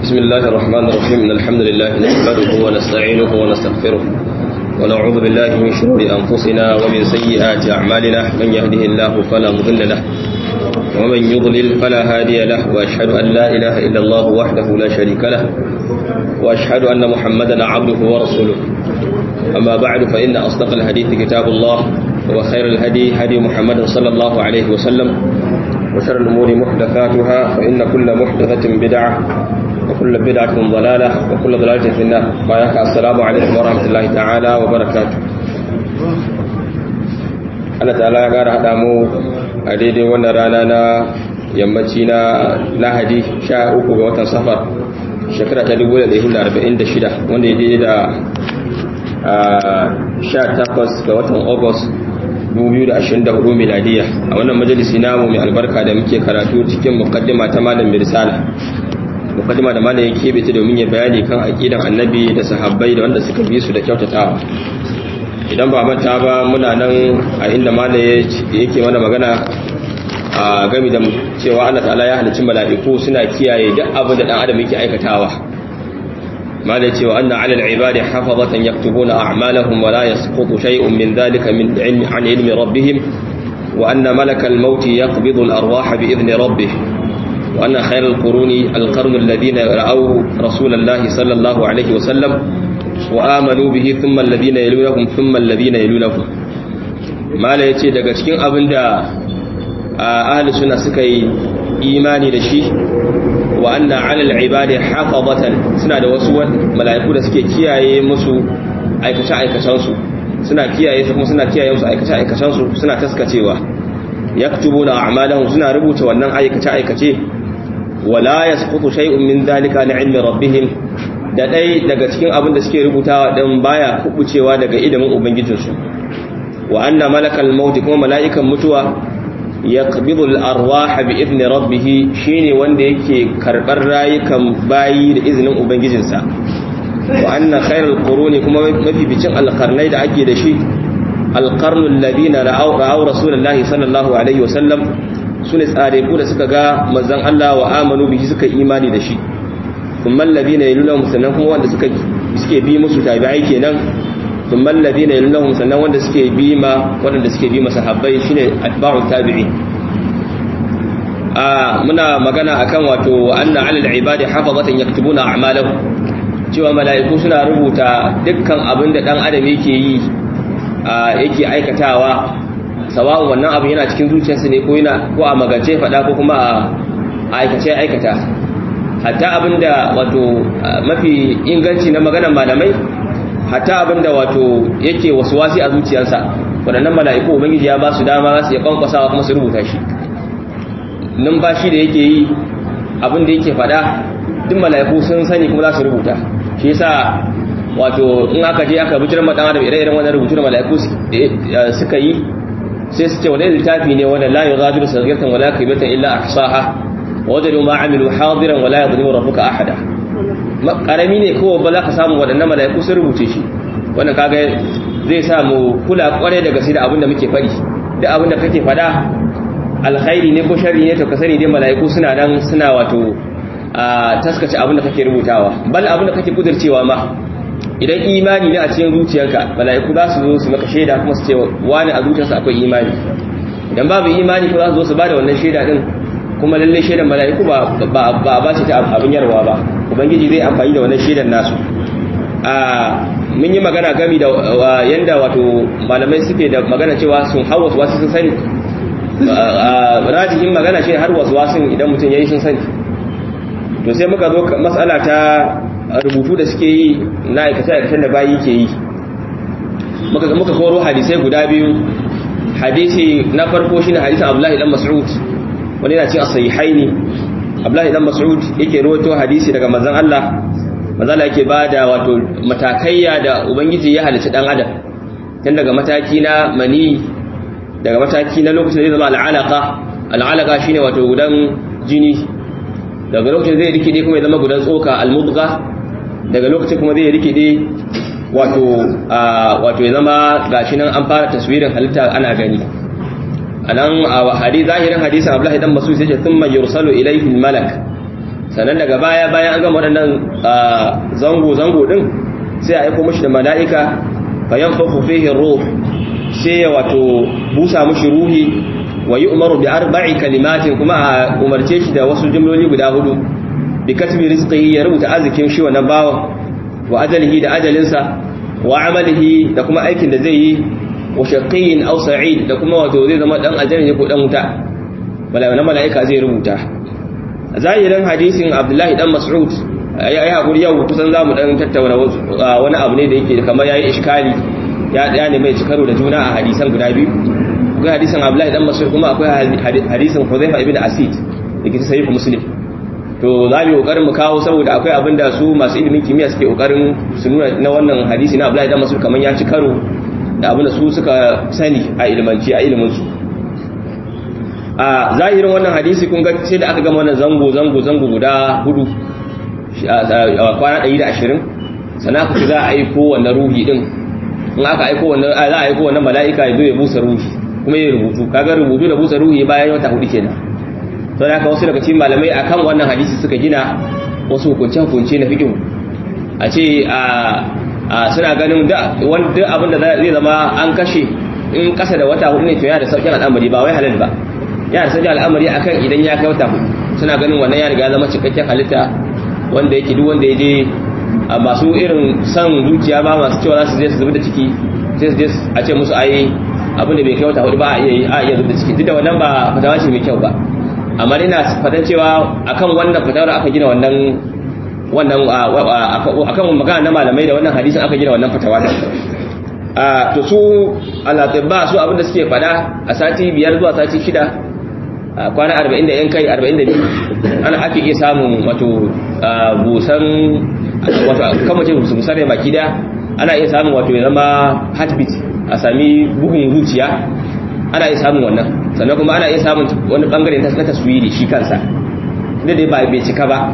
بسم الله الرحمن الرحيم إن الحمد لله نحمده ونستعينه ونستغفره ونعوذ بالله من شرور أنفسنا ومن سيئات أعمالنا من يهده الله فلا مضل له ومن يضلل فلا هادي له وأشهد أن لا إله إلا الله وحده لا شريك له وأشهد أن محمدا عبده ورسوله أما بعد فإن أصدق الحديث كتاب الله وخير الهدي هدي محمد صلى الله عليه وسلم وشر الأمور محدثاتها فإن كل محدثة بدعة وكل بدعة ضلالة وكل ضلالة في النار وياك السلام عليكم ورحمة الله تعالى وبركاته Allah ta'ala ya ƙara haɗa mu a daidai wannan rana na yammaci na lahadi 13 ga watan safar shekara ta 1446 wanda ya daidai da 18 ga watan august 2024 miladiya a wannan majalisi namu mai albarka da muke karatu cikin mukaddima ta malam mirsala mukaddima da malam ya kebe ta domin ya bayani kan aqidan annabi da sahabbai da wanda suka bi su da kyautatawa idan ba manta ba muna nan a inda malam yake mana magana a gami da cewa Allah ta'ala ya halicci mala'iku suna kiyaye duk abin da dan adam yake aikatawa malam cewa anna 'ala al-ibadi hafazatan yaktubuna a'malahum wa la yasqutu shay'un min dhalika min 'an ilmi rabbihim wa anna malaka al-maut yaqbidu al-arwaha bi idhni rabbih wa anna khayra al-quruni al-qarn alladhina ra'aw rasulallahi sallallahu alayhi wa sallam wa amanu bihi thumma alladhina yalunahum thumma alladhina yalunahum mala yace daga cikin abinda ahli sunna suka yi imani da shi wa anna 'ala al-ibadi hafazatan suna da wasu mala'iku da suke kiyaye musu aikace aikacen su suna kiyaye su kuma suna kiyaye musu aikace aikacen su suna taskacewa yaktubuna a'malahum suna rubuta wannan aikace aikace wala yasqutu shay'un min dhalika li 'ilmi rabbihim da dai daga cikin abin da suke rubutawa dan baya kubucewa daga ilimin ubangijinsu wa anna malakal maut kuma mala'ikan mutuwa yaqbidu al-arwah bi idni rabbih shine wanda yake karbar rayukan bayi da izinin ubangijinsa wa anna khairal quruni kuma mafi bicin alqarnai da ake da shi alqarnu alladhina ra'aw ra'aw rasulullahi sallallahu alaihi wasallam sune tsare ku da suka ga manzon Allah wa amanu bihi suka imani da shi kuma alladhina yalunhum sannan kuma wanda suka suke bi musu tabi'ai kenan ثم الذين يلونهم sannan wanda suke bi ma wanda suke bi masahabbai shine atba'u tabi'i a muna magana akan wato anna 'alal ibadi hafazatan yaktubuna a'malahum cewa mala'iku suna rubuta dukkan abin da dan adam yake yi yake aikatawa sawa'un wannan abin yana cikin zuciyarsa ne ko yana ko a magance fada ko kuma a aikace aikata hatta abinda wato mafi inganci na maganar malamai hatta abinda wato yake wasi a zuciyarsa waɗannan mala'iku ubangiji ya ba su dama za su iya kwankwasawa kuma su rubuta shi numfashi da yake yi abinda yake faɗa duk mala'iku sun sani kuma za su rubuta shi yasa wato in aka je aka bijirar maɗan adam ire-iren wannan rubutu da mala'iku suka yi sai su ce wani littafi ne wanda la yughadiru saghiratan wala kabiratan illa ahsaha wajadu ma amilu hadiran wala yadhlimu rabbuka ahada karami ne kowa ba za ka samu waɗannan mala'iku sun rubuce shi wannan kaga zai sa mu kula kware da gaske da abin da muke faɗi da abin da kake faɗa alkhairi ne ko sharri ne to ka sani dai mala'iku suna nan suna wato a taskace abin da kake rubutawa bal abin da kake kudircewa ma idan imani ne a cikin zuciyarka mala'iku za su zo su maka shaida kuma su ce wani a zuciyarsa akwai imani idan babu imani ko za su zo su bada wannan shaida din kuma lalle shaidan mala'iku ba ba ba ce ta abin yarwa ba ubangiji zai amfani da wannan shaidan nasu a mun yi magana gami da yanda wato malamai suke da magana cewa sun har wasu wasu sun sani rajihin magana shi har wasu wasu idan mutum yayi sun sani to sai muka zo matsala ta rubutu da suke yi na aikace aikacen da bayi ke yi muka muka koro hadisai guda biyu hadisi na farko shine hadisin Abdullahi dan Mas'ud wani yana cin as-sahihaini Abdullahi dan Mas'ud yake rawaito hadisi daga manzon Allah manzon Allah yake bada wato matakaiya da ubangiji ya halicci dan adam tun daga mataki na mani daga mataki na lokacin da zai zama al'alaka al'alaka shine wato gudan jini daga lokacin zai rikide kuma ya zama gudan tsoka al-mudgha daga lokacin kuma zai rikide wato wato ya zama gashi nan an fara taswirin halitta ana gani anan a hadisi zahirin hadisin Abdullahi dan Mas'ud yace thumma yursalu ilayhi al-malak sannan daga baya bayan an gama waɗannan zango zango din sai a aiko mashi da mala'ika bayan fafu fihi ruh sai ya wato busa mashi ruhi wa yi umaru bi arba'i kalimatin kuma a umarce shi da wasu jimloli guda hudu bi katbi rizqihi ya rubuta arzikin shi wannan bawan wa ajalihi da ajalinsa wa amalihi da kuma aikin da zai yi wa shaqiyin aw sa'id da kuma wato zai zama dan aljanna ko dan wuta mala'ika mala'ika zai rubuta zahirin hadisin Abdullahi dan Mas'ud ai hakuri yau kusan zamu dan tattauna wani abu ne da yake kamar yayi iskali ya ya ne mai cikaro da juna a hadisan guda biyu akwai hadisin Abdullahi dan Mas'ud kuma akwai hadisin Hudhayfa ibn Asid da ke sahih Muslim to za mu kokarin mu kawo saboda akwai abin da su masu ilimin kimiyya suke kokarin su nuna na wannan hadisi na Abdullahi dan Mas'ud kamar ya ci karo da abin da su suka sani a ilmanci a ilimin su a zahirin wannan hadisi kun ga sai da aka gama wannan zango zango zango guda hudu a kwana 120 sannan aka ce za a aiko wannan ruhi din in aka aiko wannan za a aiko wannan mala'ika ya zo ya busa ruhi kuma ya rubutu kaga rubutu da busa ruhi bayan wata hudu kenan to da haka wasu daga cikin malamai akan wannan hadisi suka gina wasu hukunce hukunce na fiqh a ce a suna ganin da wanda abin da zai zama an kashe in kasa da wata hudu ne to ya da saukin al'amari ba wai halal ba ya da saukin al'amari akan idan ya kai wata hudu suna ganin wannan ya riga zama cikakken halitta wanda yake duk wanda ya je masu irin san zuciya ba masu cewa za su je su zubi da ciki sai su je a ce musu ayi abin da bai kai wata hudu ba a iya zubi da ciki duk da wannan ba fatawa ce mai kyau ba amma ina fatan cewa akan wannan fatawar aka gina wannan wannan akan magana na malamai da wannan hadisin aka gina wannan fatawa da to su alatibba su abin da suke fada a sati biyar zuwa sati shida kwana arba'in da yan kai arba'in da biyu ana ake iya samun wato busan wato kama ce busan ne baki da ana iya samun wato ya zama heartbeat a sami bugun zuciya ana iya samun wannan sannan kuma ana iya samun wani bangare na taswiri shi kansa da dai ba bai cika ba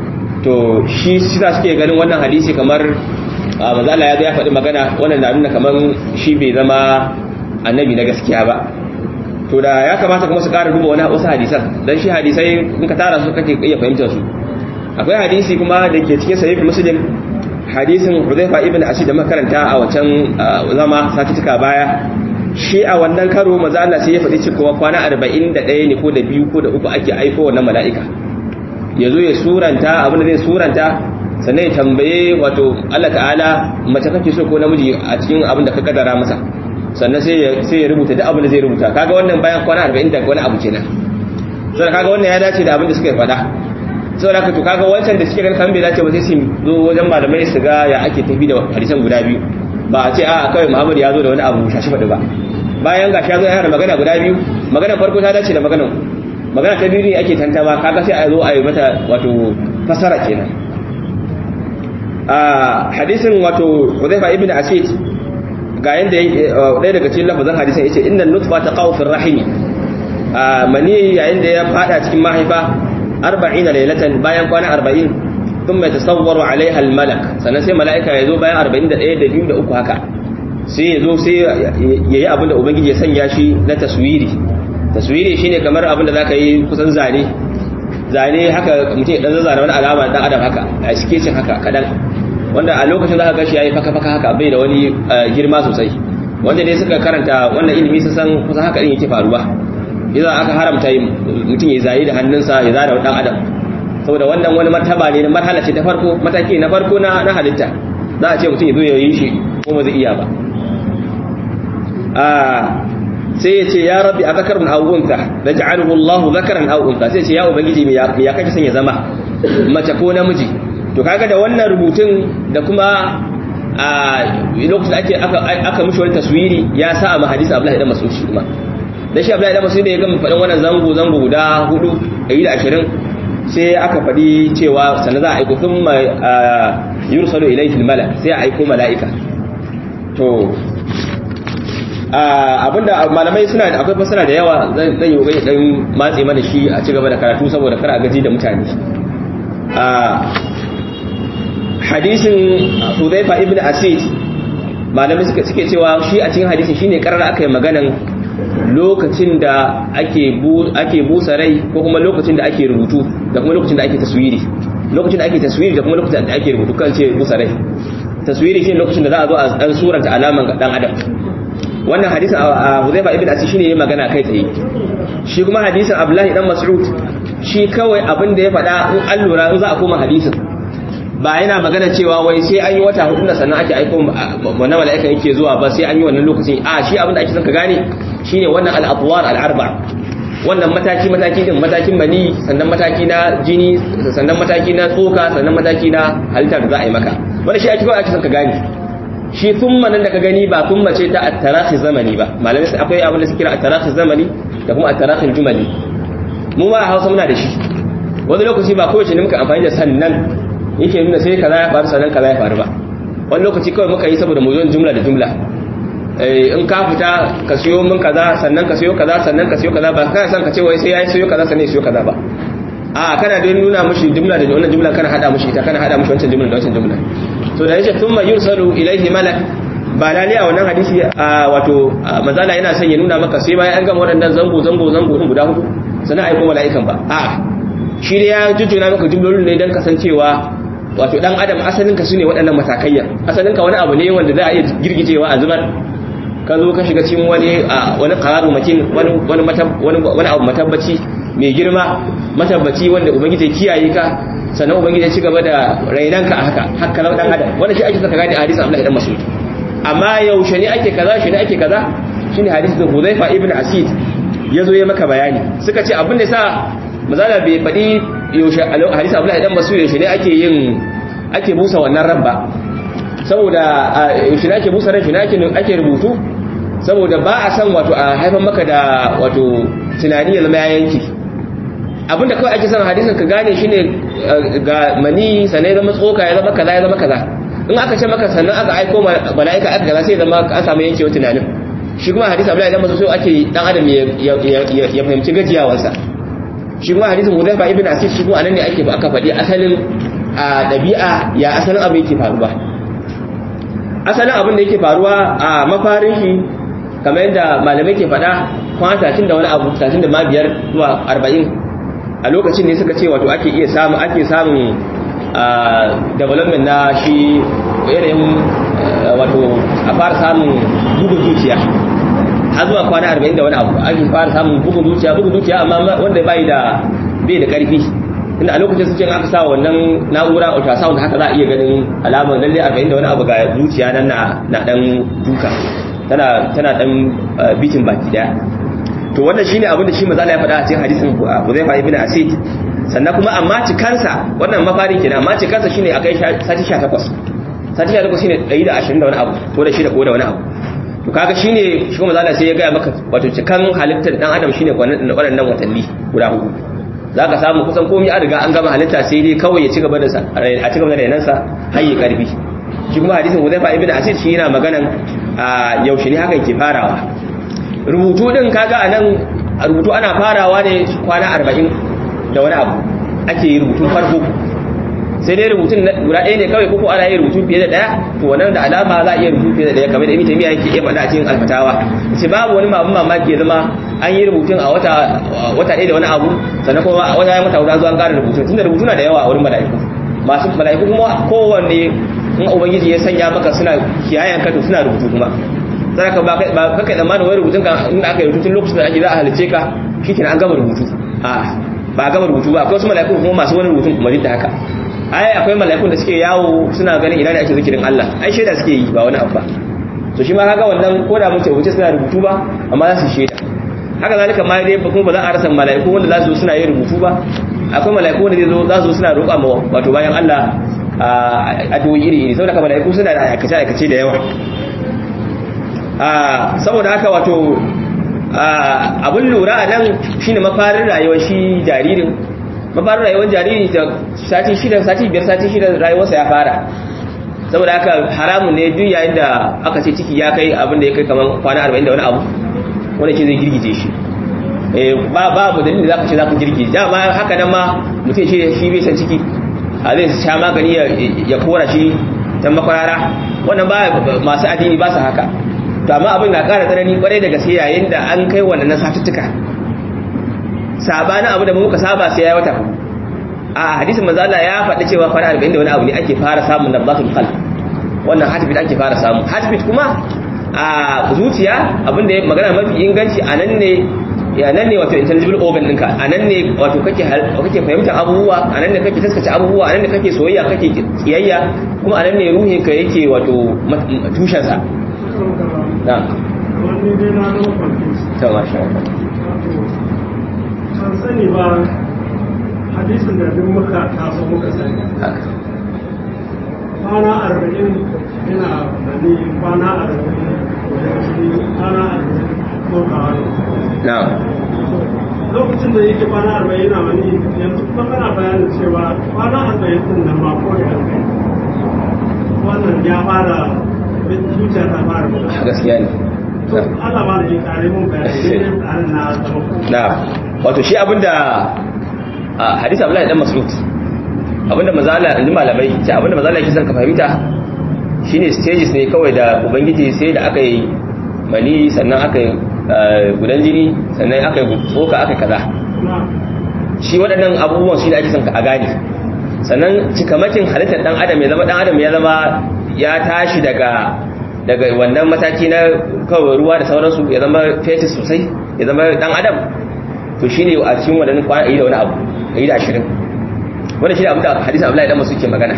to shi sisa suke ganin wannan hadisi kamar mazala ya zo ya faɗi magana wannan na nuna kamar shi bai zama annabi na gaskiya ba to da ya kamata kuma su ƙara duba wani wasu hadisan don shi hadisai in ka tara su kake iya fahimtar su akwai hadisi kuma da ke cikin sahih muslim hadisin Hudhayfa ibn Asid da makaranta a wancan zama satituka baya shi a wannan karo maza Allah sai ya faɗi cewa kwana 41 ne ko da biyu ko da uku ake aiko wannan mala'ika ya zo ya suranta abin da zai suranta sannan ya tambaye wato Allah ta'ala mace kake so ko namiji a cikin abin da ka kadara masa sannan sai ya rubuta da abin da zai rubuta kaga wannan bayan kwana 40 da wani abu kenan sai kaga wannan ya dace da abin da suka yi faɗa saboda haka to kaga wancan da suke ganin kan bai dace ba sai su zo wajen malamai su ga ya ake tafi da hadisan guda biyu ba a ce a kawai Muhammad ya zo da wani abu shashi faɗi ba bayan ga shi ya zo yana da magana guda biyu magana farko ta dace da maganan magana ta biyu ne ake tantama kaga sai a zo a yi mata wato fasara kenan a hadisin wato Hudhayfa ibn Asid ga yanda ɗaya daga cikin lafazin hadisin yace innal nutfa taqaw fi rahimi a mani yayin da ya fada cikin mahaifa 40 laylatan bayan kwana 40 thumma yatasawwaru alaiha almalak sannan sai malaika ya zo bayan 41 da 2 da 3 haka sai ya zo sai yayi abin da ubangiji ya sanya shi na taswiri taswiri shine kamar abin da zaka yi kusan zane zane haka mutum ya dan zazzara wani alama dan adam haka a sketching haka kadan wanda a lokacin zaka ga shi yayi faka faka haka bai da wani girma sosai wanda dai suka karanta wannan ilimi sun san kusan haka din yake faruwa idan aka haramta mutum ya zayi da hannunsa ya zara dan adam saboda wannan wani martaba ne na marhala ce ta farko mataki na farko na na halitta za a ce mutum ya zo ya yi shi ko ba zai iya ba a sai ya ce ya rabbi a zakarun awunta da ja'aluhu Allahu zakaran awunta sai ce ya ubangiji me ya kake son ya zama mace ko namiji to kaga da wannan rubutun da kuma a lokacin ake aka aka mishi wani taswiri ya sa a hadisi Abdullahi dan Mas'ud shi kuma da shi Abdullahi dan Mas'ud da ya gama faɗin wannan zango zango guda hudu 120 sai aka faɗi cewa sannan za a aiko thumma yursalu ilayhi al-malak sai a aiko mala'ika to abinda malamai suna da akwai fasara da yawa zan yi kokari dan matse mana shi a ci gaba da karatu saboda kar a gaji da mutane hadisin Hudhaifa ibn Asid malamai suka suke cewa shi a cikin hadisin shine karar aka yi maganan lokacin da ake ake busa rai ko kuma lokacin da ake rubutu da kuma lokacin da ake taswiri lokacin da ake taswiri da kuma lokacin da ake rubutu kan ce busa rai taswiri shine lokacin da za a zo a dan suranta alaman ga dan adam wannan hadisin a Huzaifa ibn Asi shine yayin magana kai tsaye shi kuma hadisin Abdullahi dan Mas'ud shi kawai abin da ya faɗa in an lura in za a koma hadisin ba yana magana cewa wai sai an yi wata hudu da sannan ake aiko wannan mala'ika yake zuwa ba sai an yi wannan lokacin a shi abin da ake son ka gane shine wannan al-atwar al-arba wannan mataki mataki din matakin mani sannan mataki na jini sannan mataki na tsoka sannan mataki na halitta da za a yi maka wannan shi ake kawai ake son ka gane shi thumma nan da ka gani ba thumma ce ta at-tarahi zamani ba malamai sai akwai abin da suke kira at-tarahi zamani da kuma at-tarahi jumali mu ma a Hausa muna da shi wani lokaci ba kowace ne muka amfani da sannan yake nuna sai kaza ya faru sannan kaza ya faru ba wani lokaci kawai muka yi saboda mu zo jumla da jumla in ka fita ka siyo min kaza sannan ka siyo kaza sannan ka siyo kaza ba kana san ka ce wai sai ya siyo kaza sannan ya siyo kaza ba a kana da nuna mushi jumla da wannan jumla kana hada mushi ita kana hada mushi wancan jumla da wancan jumla to da yace thumma yursalu ilayhi malak ba lalle a wannan hadisi wato mazala yana son ya nuna maka sai bayan an gama waɗannan zango zango zango din guda hudu sannan aiko mala'ikan ba a'a shi da ya jujjuna maka jumlolin ne don kasancewa wato dan adam asalin ka sune waɗannan matakaiya asalin ka wani abu ne wanda za a iya girgijewa a zubar ka zo ka shiga cikin wani wani qararu makin wani wani wani abu matabbaci mai girma matabbaci wanda ubangiji ya kiyaye ka sannan ubangiji ya ci gaba da rainanka a haka haka lau dan adam wanda shi ake saka gane a hadisin Abdullah ibn Mas'ud amma yaushe ne ake kaza shi ne ake kaza shine hadisin Hudhaifa ibn Asid yazo ya maka bayani suka ce abin da sa mazala bai faɗi yaushe hadisi Abdullah ibn Mas'ud yaushe ne ake yin ake busa wannan rabba saboda yaushe ne ake busa ran shi ne ake ake rubutu saboda ba a san wato a haifan maka da wato tunani ya zama ya yanki abinda kawai ake son hadisin ka gane shine ga mani sannan ya zama tsoka ya zama kaza ya zama kaza in aka ce maka sannan aka aiko mala'ika aka kaza sai zama an samu yankewa tunanin shi kuma hadisi Abdullahi dan Mas'ud ake dan adam ya fahimci gajiyawarsa shi kuma hadisin Hudayfa ibn Asif shi kuma anan ne ake aka faɗi asalin a dabi'a ya asalin abu yake faruwa asalin abin da yake faruwa a mafarin shi kamar yadda malamai ke faɗa kwana tatin da wani abu tatin da ma biyar zuwa arba'in a lokacin ne suka ce wato ake iya samun ake samun development na shi yanayin wato a fara samun bugun zuciya har zuwa kwana arba'in da wani abu ake fara samun bugun zuciya bugun zuciya amma wanda bai da bai da karfi inda a lokacin sun ce aka sa wannan na'ura ultrasound haka za a iya ganin alamar lalle arba'in da wani abu ga zuciya nan na dan duka tana tana dan bitin baki daya to wannan shine abin da shi manzo Allah ya faɗa a cikin hadisin Hudhayfa ibn Asid sannan kuma amma cikansa wannan mafarin kenan amma cikansa shine akai sati 18 sati 18 shine 120 da wani abu ko da shi da ko da wani abu to kaga shine shi kuma manzo sai ya ga maka wato cikan halittar dan adam shine waɗannan watanni guda hudu zaka samu kusan komai an riga an gama halitta sai dai kawai ya ci gaba da a ci gaba da rainansa har ya karfi shi kuma hadisin Hudhayfa ibn Asid shi yana maganan yaushe ne haka yake farawa rubutu din kaga anan rubutu ana farawa ne kwana 40 da wani abu ake yi rubutun farko sai dai rubutun guda ɗaya ne kawai koko ana yin rubutu fiye da ɗaya to wannan da alama za a iya rubutu fiye da ɗaya kamar da ibn taymiya yake iya faɗa a cikin alfatawa sai babu wani mabu mamaki ya zama an yi rubutun a wata wata ɗaya da wani abu sannan kuma a wata wata guda zuwa an ƙara rubutun tunda rubutu na da yawa a wurin mala'iku masu mala'iku kuma kowanne in ubangiji ya sanya maka suna kiyayen ka to suna rubutu kuma sai ka ba ka kai tsammanin wani rubutun ka in aka yi rubutun lokacin da ake za a halice ka shikenan an gama rubutu a ba gama rubutu ba akwai wasu mala'iku kuma masu wani rubutun kuma duk da haka ai akwai mala'ikun da suke yawo suna ganin ina ne ake zikirin Allah ai shaida suke yi ba wani abu ba to shi ma kaga wannan ko da mun ce wuce suna rubutu ba amma za su shaida haka zalika ma dai kuma ba za a rasa mala'iku wanda za su zo suna yin rubutu ba akwai mala'iku wanda zai zo za su zo suna roƙa ma wato bayan Allah a doyi iri iri saboda mala'iku suna da aikace aikace da yawa saboda haka wato abun lura a nan shine mafarin rayuwar shi jaririn mafarin rayuwar jariri da sati shida sati biyar sati shida rayuwarsa ya fara saboda haka haramun ne duk yayin da aka ce ciki ya kai abin da ya kai kamar kwana arba'in da wani abu wanda ke zai girgije shi babu dalilin da za ka ce za ka girgije dama haka nan ma mutum shi shi bai san ciki a zai sha magani ya kora shi ta makwarara wannan ba masu addini ba su haka to amma abin na ƙara tsanani kwarai da gaske yayin da an kai wannan na satuttuka sabanin abu da muka saba sai ya wata a hadisin manzo Allah ya faɗi cewa kwana 40 da wani abu ne ake fara samun nabzatul qalb wannan hatbit ake fara samu hatbit kuma a zuciya abinda magana mafi inganci a nan ne ya nan ne wato intangible organ ɗinka a nan ne wato kake kake fahimtar abubuwa a nan ne kake taskace abubuwa a nan ne kake soyayya kake kiyayya kuma a nan ne ruhin ka yake wato tushen sa na wani dai na zama kwanfis ta masha kan sani ba hadisin da duk muka taso muka sani haka kwana arba'in yana mani kwana arba'in kwana arba'in kokawa ne na lokacin da yake kwana arba'in yana mani yanzu kuma kana bayanin cewa kwana arba'in din nan ma ko da kai wannan ya fara zuciya ta fara buga gaskiya ne to Allah ba da ya kare mun bayani ne tsarin na zama na wato shi abinda a hadisi Abdullahi dan Mas'ud abinda mazala inji malamai ce abinda mazala yake son ka fahimta shine stages ne kawai da ubangiji sai da aka yi mani sannan aka yi gudan jini sannan aka yi tsoka aka yi kaza na shi waɗannan abubuwan shi da ake son ka a gane sannan cikamakin halittar ɗan adam ya zama ɗan adam ya zama ya tashi daga daga wannan mataki na kawai ruwa da sauransu ya zama fetus sosai ya zama ɗan adam to shi ne a cikin waɗannan kwana ɗari da wani abu ɗari da ashirin wanda shi ne abin da hadisun abu da masu ke magana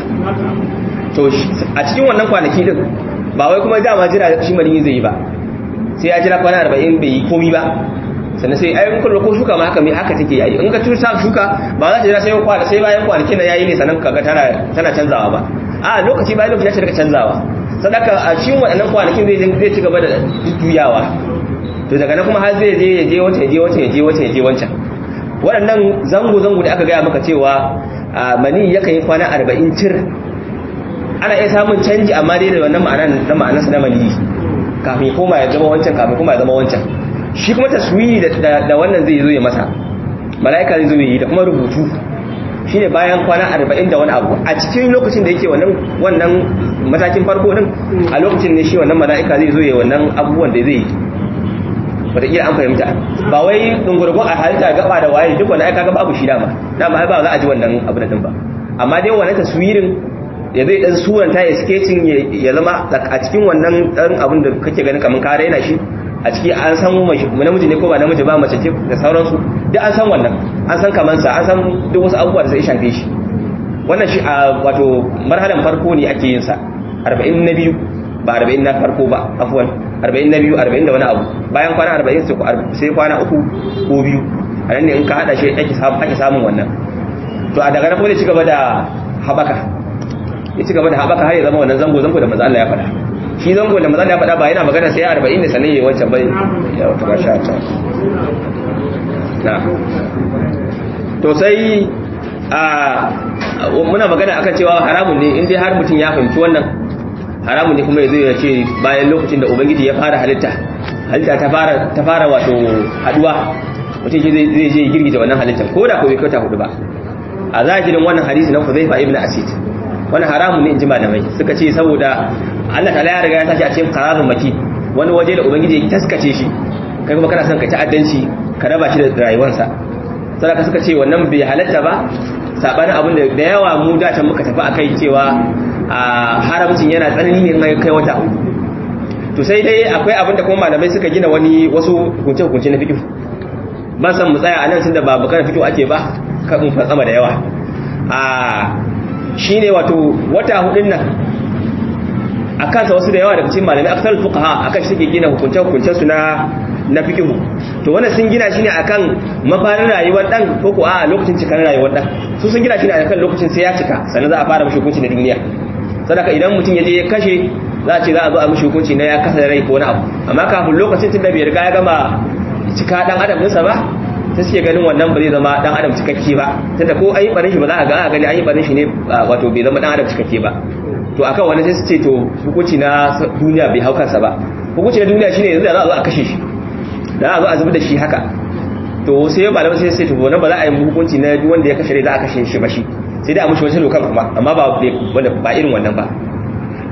to a cikin wannan kwanaki din ba wai kuma dama jira shi mani zai yi ba sai ya jira kwana arba'in bai yi komi ba sannan sai ayyukan kullu ko shuka ma haka mai haka take yayi in ka tusa shuka ba za ta jira sai kwana sai bayan kwanakin nan yayi ne sannan kaga tana tana canzawa ba a lokaci bayan lokaci ya daga canzawa sadaka a cikin waɗannan kwanakin zai zai ci gaba da juyawa to daga nan kuma har zai je ya je wancan ya je wancan ya je wancan ya je wancan waɗannan zango zango da aka gaya maka cewa mani yakan yi kwana arba'in cir ana iya samun canji amma dai da wannan ma'anar na ma'anarsa na mani kafin koma ya zama wancan kafin koma ya zama wancan shi kuma taswiri da wannan zai zo ya masa mala'ika zai zo yi da kuma rubutu shi ne bayan kwana arba'in da wani abu a cikin lokacin da yake wannan wannan matakin farko din a lokacin ne shi wannan mala'ika zai zo ya wannan abubuwan da zai yi wataƙila an fahimta ba wai ɗungurgun a halitta gaba da waye duk wanda aka ga babu shi dama dama ai ba za a ji wannan abu da din ba amma dai wannan taswirin ya zai dan suranta ya sketching ya zama a cikin wannan dan abin da kake ganin kaman ka raina shi a ciki an san namiji ne ko ba namiji ba mace ce da sauransu duk an san wannan an san kamansa an san duk wasu abubuwa da zai shafe shi wannan shi a wato marhalan farko ne ake yin sa 40 na biyu ba 40 na farko ba afwan 40 na biyu 40 da wani abu bayan kwana 40 sai kwana uku ko biyu a nan ne in ka hada shi ake samun wannan to a daga na kuma ci gaba da habaka ya ci gaba da haɓaka har ya zama wannan zango zango da maza Allah ya faɗa shi zango da maza Allah ya faɗa ba yana magana sai arba'in ne sannan ya yi wancan bai ya wata ba sha ta na to sai a muna magana akan cewa haramun ne in dai har mutum ya fahimci wannan haramun ne kuma ya zai ya ce bayan lokacin da ubangiji ya fara halitta halitta ta fara ta fara wato haduwa mutum zai zai je girgita wannan halittar ko da ko bai kauta hudu ba a zahirin wannan hadisi na Hudhayfa ibn Asid wani haramun ne in ji malamai suka ce saboda Allah ta ya riga ya tashi a cikin qararun maki wani waje da ubangiji ya taskace shi kai kuma kana son ka ta'addanci ka raba shi da rayuwarsa sadaka suka ce wannan bai halatta ba sabanin abin da da yawa mu da can muka tafi akai cewa a haramcin yana tsanani ne mai kai wata to sai dai akwai abin da kuma malamai suka gina wani wasu hukunce hukunce na fiqh ban san mu tsaya a nan tunda ba bukar fito ake ba kan in fatsama da yawa a shine wato wata hudun nan a kansa wasu da yawa daga cikin malamai aksar fuqaha akan shi suke gina hukunce hukuncen su na na fiqh to wannan sun gina shi ne akan mafarin rayuwar dan ko ko a lokacin cikar rayuwar dan su sun gina shi ne akan lokacin sai ya cika sannan za a fara mishi hukunci na duniya sadaka idan mutum ya je ya kashe za a ce za a zo a mishi hukunci na ya kasa rai ko wani abu amma kafin lokacin tun da bai riga ya gama cika dan adam ɗinsa ba ta suke ganin wannan ba zai zama dan adam cikakke ba tunda ko an yi barin shi ba za a ga a gani an yi barin shi ne wato bai zama dan adam cikakke ba to akan wani sai su ce to hukunci na duniya bai hau kansa ba hukunci na duniya shine yanzu da za a zo a kashe shi da za a zo a zubi da shi haka to sai malamai sai sai to wannan ba za a yi hukunci na duk wanda ya kashe za a kashe shi ba shi sai dai a mushi wata dokar kuma amma ba wanda ba irin wannan ba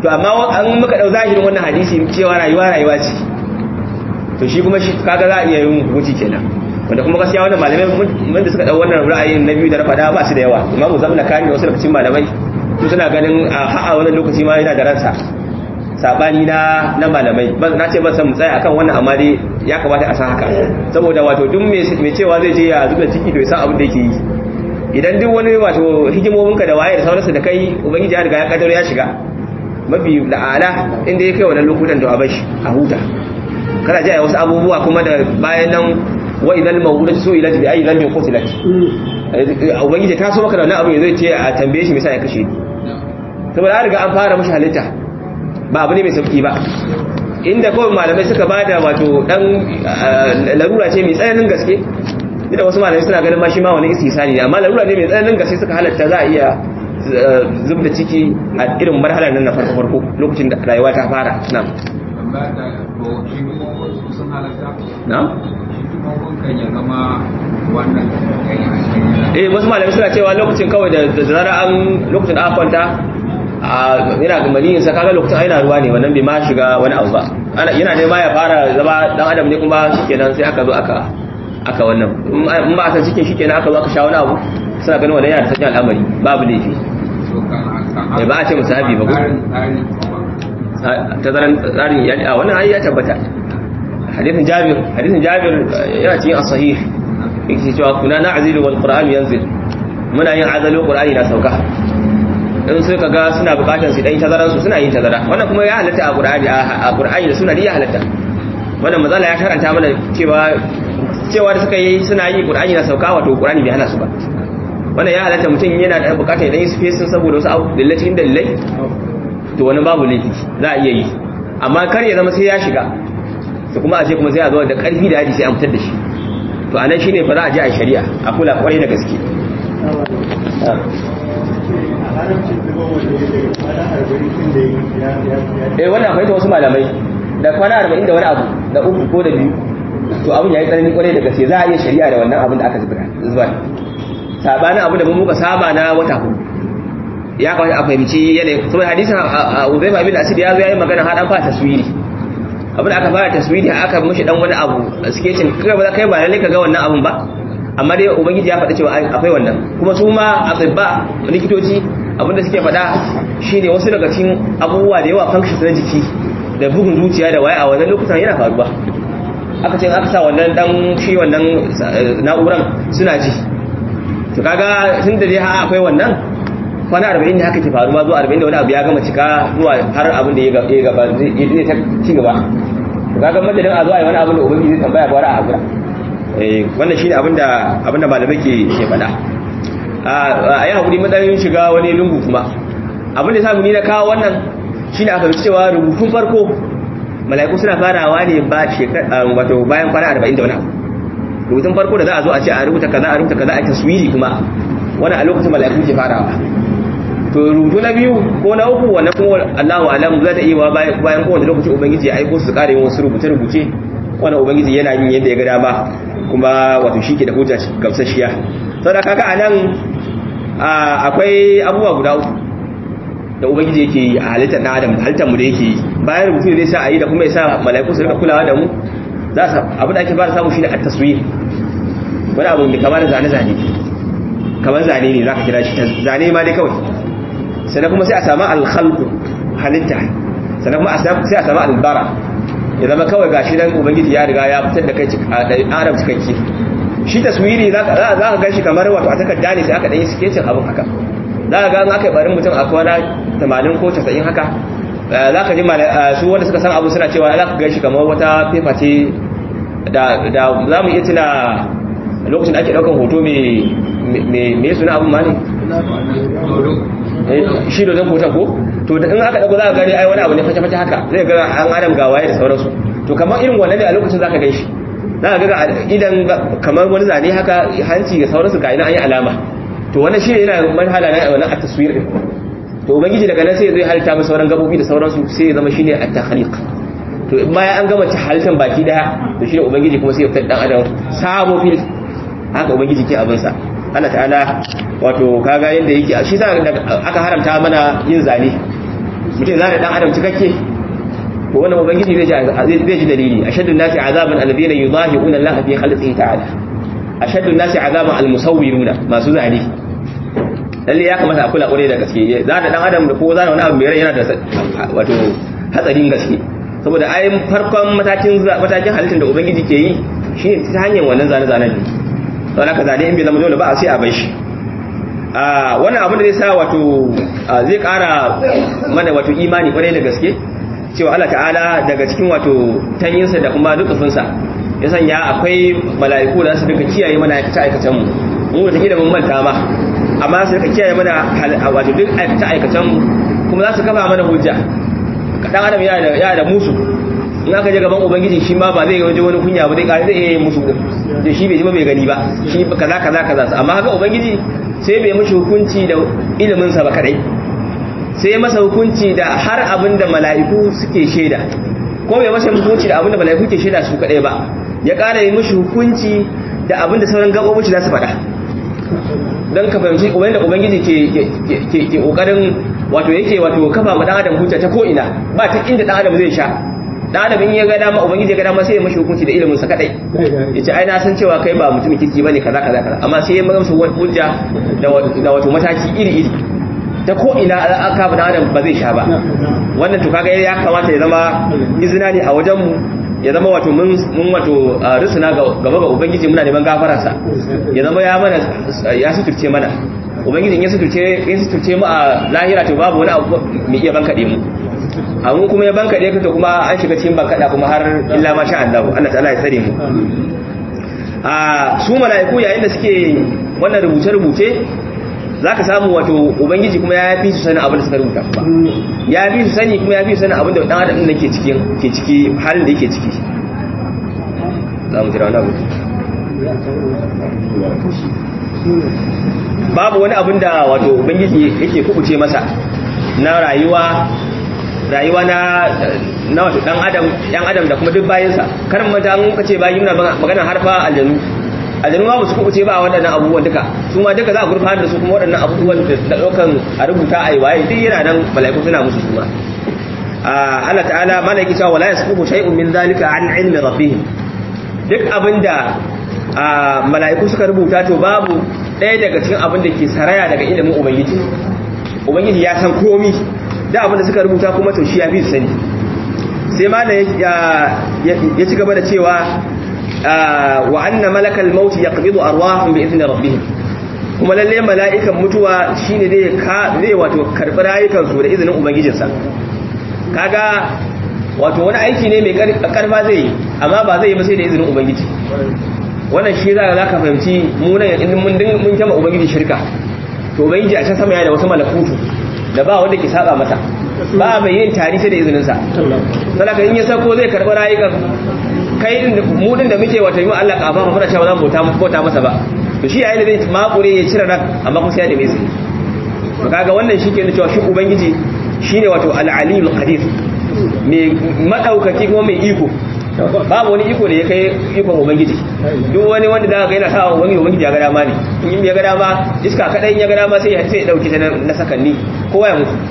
to amma an muka dau zahirin wannan hadisi cewa rayuwa rayuwa ce to shi kuma shi kaga za a iya yin hukunci kenan wanda kuma gaskiya wannan malamai wanda suka dau wannan ra'ayin na biyu da na faɗa ba su da yawa imamu zamna kani da wasu daga cikin malamai su suna ganin a ha'a wannan lokaci ma yana da ransa sabani na na malamai na ce ban san mu tsaya akan wannan amma dai ya kamata a san haka saboda wato duk mai cewa zai je ya zuba ciki to ya san abin da yake yi idan duk wani wato hikimominka da waye da sauransu da kai ubangiji ya riga ya kaddaro ya shiga mafi la'ala inda ya kai wannan lokutan da a bashi a huta kana ji wasu abubuwa kuma da bayan nan wa idan mawudat su ila bi ayi dhanbin qutilat ubangiji ta so maka da wannan abin zai ce a tambaye shi me yasa ya kashe saboda an riga an fara mashi halitta ba abu ne mai sauki ba inda kawai malamai suka bada wato dan larura ce mai tsananin gaske da wasu malamai suna ganin ma shi ma wani istisani amma larura ne mai tsananin gaske suka halatta za a iya zub da ciki a irin marhalar nan na farko farko lokacin da rayuwa ta fara na'am na'am eh wasu malamai suna cewa lokacin kawai da zara an lokacin da aka kwanta yana ga maniyin sa kaga lokacin aina ruwa ne wannan bai ma shiga wani abu ba yana ne ma ya fara zama dan adam ne kuma shikenan sai aka zo aka aka wannan in ba a san cikin shikenan aka zo aka sha wani abu suna ganin wannan yana da sakin al'amari babu laifi eh ba a ce musahabi ba ko tazaran tsarin iyali a wannan ayi ya tabbata hadithin jabir hadithin jabir yana cikin as-sahih yake cewa kuna na'zilu wal qur'an yanzil muna yin azalu qur'ani na sauka in sai kaga suna bukatar su dan tazaran su suna yin tazara wannan kuma ya halatta a qur'ani a qur'ani da suna ya halatta wannan mazala ya karanta mana cewa cewa da suka yi suna yi qur'ani na sauka wato qur'ani bai hana su ba wannan ya halatta mutum yana da bukatar dan yi spacing saboda wasu abu dillatin dallai to wani babu laifi za a iya yi amma kar ya zama sai ya shiga su kuma a ce kuma sai a zo da karfi da yaji sai an fitar da shi to anan shine fa za a je a shari'a a kula kwarai da gaske eh wannan akwai ta wasu malamai da kwana arba'in da wani abu da uku ko da biyu to abin ya yi tsanani kwarai da gaske za a iya shari'a da wannan abin da aka zubar sabanin abu da mun muka saba na wata hudu ya kawai a fahimci yanayi saboda hadisin uzaifa bin asir ya zo ya yi magana haɗan fa taswiri abin da aka fara taswiri aka mushi dan wani abu sketching kai ba kai ba lalle ka ga wannan abun ba amma dai ubangiji ya faɗa cewa akwai wannan kuma su ma atibba likitoci abinda suke faɗa shine wasu daga cikin abubuwa da yawa functions na jiki da bugun zuciya da waya a wannan lokutan yana faruwa aka ce aka sa wannan dan shi wannan na'uran suna ji to kaga tun da dai ha akwai wannan kwana arba'in ne haka ke faruwa zuwa arba'in da wani abu ya gama cika zuwa har abin da ya gaba zai ta ci gaba to kaga madadin a zuwa wani abin da ubangiji zai tambaya gwara a hakura wannan shine abin da abin da malamai ke ke faɗa a yi hakuri matsayin shiga wani lungu kuma abin da samu ni na kawo wannan shine aka fi cewa rubutun farko mala'iku suna farawa ne ba wato bayan kwana arba'in da wani abu rubutun farko da za a zo a ce a rubuta kaza a rubuta kaza a taswiri kuma wani a lokacin mala'iku ke farawa to rubutu na biyu ko na uku wannan kuma Allahu alam za ta iya wa bayan kowane lokaci ubangiji ya aiko su kare wasu rubuce rubuce wannan ubangiji yana yin yadda ya ga dama kuma wato shi ke da hujja gamsasshiya saboda kaga anan akwai abubuwa guda uku da ubangiji yake yi a halittar na adam halittar mu da yake yi bayan rubutu zai sa a yi da kuma ya sa mala'iku su rika kulawa da mu za su abin da ake fara samu shine at-taswir wani abu mai kamar zane zane kamar zane ne zaka kira shi zane ma dai kawai sannan kuma sai a samu al-khalqu halitta sannan kuma sai a samu al-bara ya zama kawai gashi dan ubangiji ya riga ya fitar da kai adam cikakke shi taswiri za ka gan shi kamar wato a takarda ne sai aka ɗanyi sketchin abin haka za ka ga aka yi barin mutum a kwana 80 ko 90 haka za ka ji su wanda suka san abu suna cewa za ka gan shi kamar wata fefa ce da za mu iya tuna lokacin da ake ɗaukan hoto mai suna abin ma ne shi dodon hoton ko to in aka ɗauko za ka gani ai wani abu ne fashe-fashe haka zai ga an adam gawaye da sauransu to kamar irin wannan ne a lokacin za ka gan shi za ka ga idan kamar wani zane haka hanci da sauransu ga ina an yi alama to wannan shi yana marhala na wannan a taswir din to ubangiji daga nan sai zai halitta masa sauran gabobi da sauransu sai ya zama shine at-takhliq to in bayan an gama halittar baki daya to shine ubangiji kuma sai ya fitar dan adam sabo fil haka ubangiji ke abin sa Allah ta'ala wato kaga yanda yake shi sa aka haramta mana yin zane mutum zane dan adam cikakke ko wannan ubangiji zai ji zai ji dalili ashaddu nasi azaban alladhina yudahiquna Allah fi khalqihi ta'ala ashaddu nasi azaban almusawwiruna masu zane lalle ya kamata a kula kwarai da gaske zane dan adam da ko zane wani abu mai rai yana da wato hatsarin gaske saboda ayin farkon matakin matakin halittar da ubangiji ke yi shine ta hanyar wannan zane zanen ne don haka zane in bai zama dole ba a sai a bai shi a wannan abin da zai sa wato zai kara mana wato imani kwarai da gaske cewa Allah ta'ala daga cikin wato tanyinsa da kuma lutufinsa ya sanya akwai mala'iku da su duka kiyaye mana aikace aikacen mu mu da take da mun manta ma amma su duka kiyaye mana wato duk aikace aikacen mu kuma za su kafa mana hujja dan adam yana da yana da musu in aka je gaban ubangiji shi ma ba zai waje wani kunya ba zai kare zai yi musu da shi bai ji ba bai gani ba shi kaza kaza kaza amma haka ubangiji sai bai mishi hukunci da ilimin sa ba kadai sai masa hukunci da har abin da mala'iku suke shaida ko bai masa hukunci da abin da mala'iku ke shaida su kadai ba ya kara yi mishi hukunci da abin da sauran gabobi za su faɗa don ka fahimci ubangiji da ubangiji ke ke kokarin wato yake wato kafa ma dan adam hujja ta ko ina ba ta inda dan adam zai sha dan adam in ya ga dama ubangiji ya ga dama sai ya mashi hukunci da ilimin sa kadai yace ai na san cewa kai ba mutumin kirki bane kaza kaza kaza amma sai ya masa hujja da wato mataki iri iri ta ko ina aka ba dan adam ba zai sha ba wannan to kaga ya kamata ya zama izina ne a wajen mu ya zama wato mun wato rusuna gaba ga ubangiji muna neman gafararsa ya zama ya mana ya suturce mana ubangijin ya suturce ya suturce mu a lahira to babu wani abu mai iya bankaɗe mu amma kuma ya bankaɗe ka to kuma an shiga cikin bankaɗa kuma har illa ma sha Allah Allah ta'ala ya tsare mu a su mala'iku yayin da suke wannan rubuce rubuce zaka samu wato ubangiji kuma ya fi su sanin abin da suka rubuta ba ya fi su sani kuma ya fi su sanin abin da dan adam din ke cikin ke ciki halin da yake ciki za mu jira wani abu babu wani abin da wato ubangiji yake kubuce masa na rayuwa rayuwa na na wato dan adam yan adam da kuma duk bayansa karin mata an kace bayi muna magana harfa aljanu aljanu ma su kubuce ba waɗannan abubuwan duka su ma duka za a gurfanar da su kuma waɗannan abubuwan da ɗaukan a rubuta a yi waye duk yana nan mala'iku suna musu su ma Allah ta'ala malaki cewa wala yasbuhu shay'un min zalika an ilmi rabbihim duk abinda mala'iku suka rubuta to babu ɗaya daga cikin abin da ke saraya daga ilimin ubangiji ubangiji ya san komi da abin da suka rubuta kuma to shi ya fi sani sai ma da ya ci gaba da cewa wa anna malakal maut yaqbidu arwahum bi idni rabbihim kuma lalle mala'ikan mutuwa shine zai ka zai wato karbi rayukan su da izinin ubangijinsa kaga wato wani aiki ne mai karfa zai yi amma ba zai yi ba sai da izinin ubangiji wannan shi za ka fahimci munan in mun mun kama ubangiji shirka to ubangiji a can sama yana da wasu malakutu da ba wanda ke saba masa ba mai yin tari sai da izinin sa saboda in ya sako zai karbi rayukan kai mu din da muke wata yi Allah ka ba muna cewa za mu bauta masa ba to shi yayin da zai makure ya cire ran amma kuma sai da mai izini to kaga wannan shi ke nuna cewa shi ubangiji shine wato al-alim qadir mai madaukaki kuma mai iko babu wani iko da ya kai ikon ubangiji duk wani wanda da ga yana sa wani ubangiji ya ga dama ne in ya ga dama iska kadan ya ga dama sai ya sai ya dauke ta na sakanni kowa ya mutu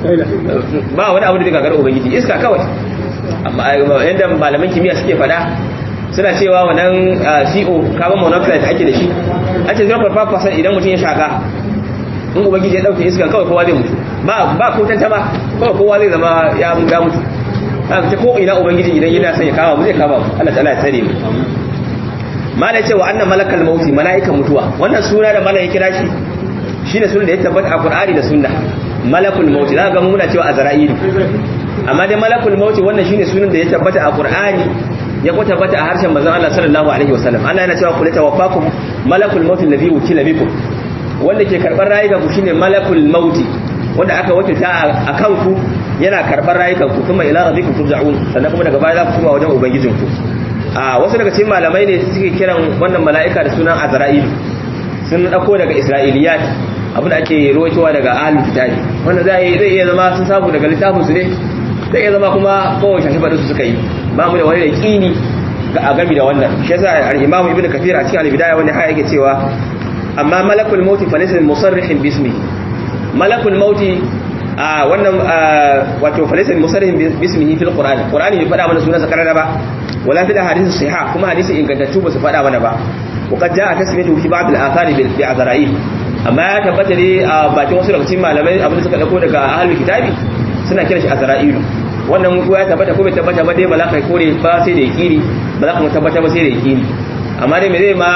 ba wani abu da daga gar ubangiji iska kawai amma yadda malaman kimiyya suke fada suna cewa wannan CO carbon monoxide da ake da shi a ce 0.5% idan mutum ya shaka in ubangiji ya dauke iska kawai kowa zai mutu ba ba ko tantama kawai kowa zai zama ya mutu haka ta ko ina ubangiji idan yana son ya kama mu zai kama mu Allah ta'ala ya tsare mu mala ce wa annan malakal mauti malaikan mutuwa wannan suna da malai kira shi shine sunan da ya tabbata a Qur'ani da sunna malakul mauti zaka ga mu muna cewa azra'ilu amma dai malakul mauti wannan shine sunan da ya tabbata a Qur'ani ya kuma tabbata a harshen manzon Allah sallallahu alaihi wasallam Allah yana cewa kullu tawaffakum malakul mauti alladhi wukila bikum wanda ke karbar rayuka ku shine malakul mauti wanda aka wakilta a kanku yana karɓar rayukanku kuma ila rabbikum turja'un sannan kuma daga baya za ku kuma wajen ubangijinku a wasu daga cikin malamai ne suke kiran wannan mala'ika da sunan azra'il sun dauko daga isra'iliyat abin da ake rawaitowa daga ahlul kitabi wanda zai zai iya zama sun samu daga littafin su ne zai iya zama kuma kowace shafi faɗin su suka yi ba mu da wani da kini a gami da wannan shi yasa al-imamu ibnu kathir a cikin al-bidaya wanda haya yake cewa amma malakul mauti fa laysa musarrihin bismi malakul mauti a wannan wato falisan musarrihin bismihi fil qur'an qur'ani bai faɗa mana sunansa karara ba wala fil hadith sahih kuma hadisi ingantattu ba su faɗa mana ba وقد جاء تسميته في بعض الآثار بعذرائيل amma ya tabbata ne a bakin wasu daga cikin malamai abin da suka dauko daga ahlul kitabi suna kira shi azra'ilu wannan ko ya tabbata ko bai tabbata ba dai ba za ka kore ba sai da yakini ba za ka tabbata ba sai da yakini amma dai me zai ma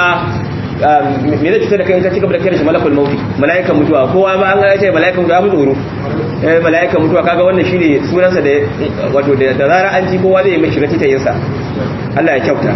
me zai cutar da kai ka cigaba da kira shi malakul mauti malaikan mutuwa kowa ma an ga ce malaikan mutuwa mu tsoro eh malaikan mutuwa kaga wannan shine sunansa da wato da zara an ji kowa zai mai shiga titayin sa Allah ya kyauta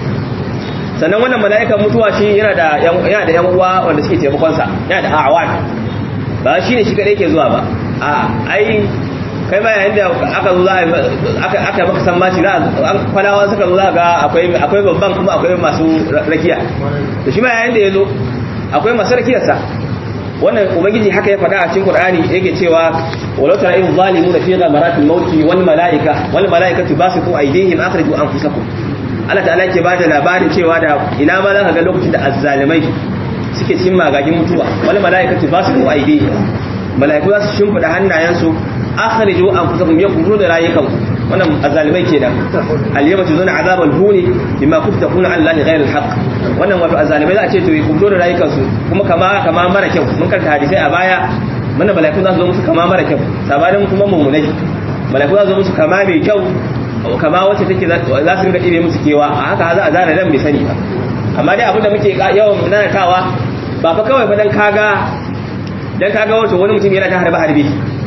sannan wannan mala'ikan mutuwa shi yana da yana da yan uwa wanda suke taimakon sa yana da awan ba shine shi kadai ke zuwa ba a ai kai ma yayin da aka zo za aka aka maka san maci za an kwalawa suka zo za ga akwai akwai babban kuma akwai masu rakiya to shi ma yayin da yazo akwai masu rakiyar sa wannan ubangiji haka ya faɗa a cikin Qur'ani yake cewa walau tara in zalimuna fi ghamaratil mauti wal malaika wal malaikatu basitu aydihim akhriju anfusakum Allah ta'ala ke bada labarin cewa da ina ma zaka ga lokacin da azzalimai suke cikin magagin mutuwa wal malaikatu basitu aydihim malaiku za su shimfida hannayensu akhriju anfusakum yakunu da rayukan wannan azzalimai kenan al-yawma tuzuna azabal huni bima kuntum taquluna an allahi ghayra al-haqq wannan wato azzalimai za a ce to ku fito da rayukan su kuma kama kama mara kyau mun karanta hadisi a baya mana malaiku za su zo musu kama mara kyau sabanin kuma mummunai malaiku za su zo musu kama mai kyau kama wacce take za su rinka ɗibe musu kewa a haka za a zana nan bai sani ba amma dai abinda muke yawan nanatawa ba fa kawai fa dan kaga dan kaga wato wani mutum yana ta harba harbe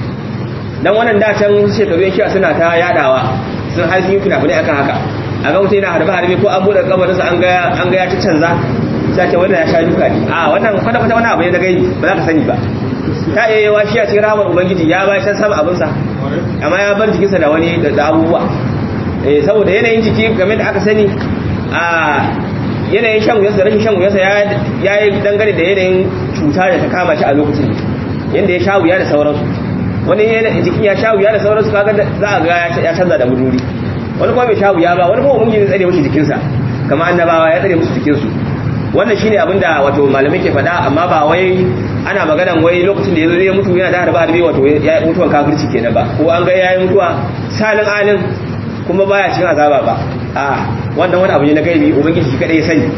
dan wannan da can shekaru yan shi'a suna ta yadawa sun har sun yi fina akan haka a ga mutum yana harba harbe ko an buɗe kabarinsa an ga an ga ya ci canza sai ce wannan ya sha duka ne a wannan kwata kwata wani abu ne da gaibi ba za ka sani ba ta iya yawa shi a cikin rahamar ubangiji ya ba can sama abinsa amma ya bar jikinsa da wani da abubuwa saboda yanayin jiki game da aka sani a yanayin shan wuyarsa rashin shan wuyarsa ya yi dangane da yanayin cuta da ta kama shi a lokacin yadda ya sha wuya da sauransu wani jikin ya sha wuya da sauransu kaga za a ga ya canza da wuri wani kuma bai sha wuya ba wani kuma mun yi tsare musu jikinsa kama annabawa ya tsare musu jikinsu wannan shine abin da wato malamai ke faɗa amma ba wai ana maganan wai lokacin da ya zo zai mutu yana da harba harbi wato ya yi mutuwan kafirci kenan ba ko an ga ya yi mutuwa salin alin kuma baya cikin azaba ba a wannan wani abu ne na gaibi ubangiji shi kadai ya sani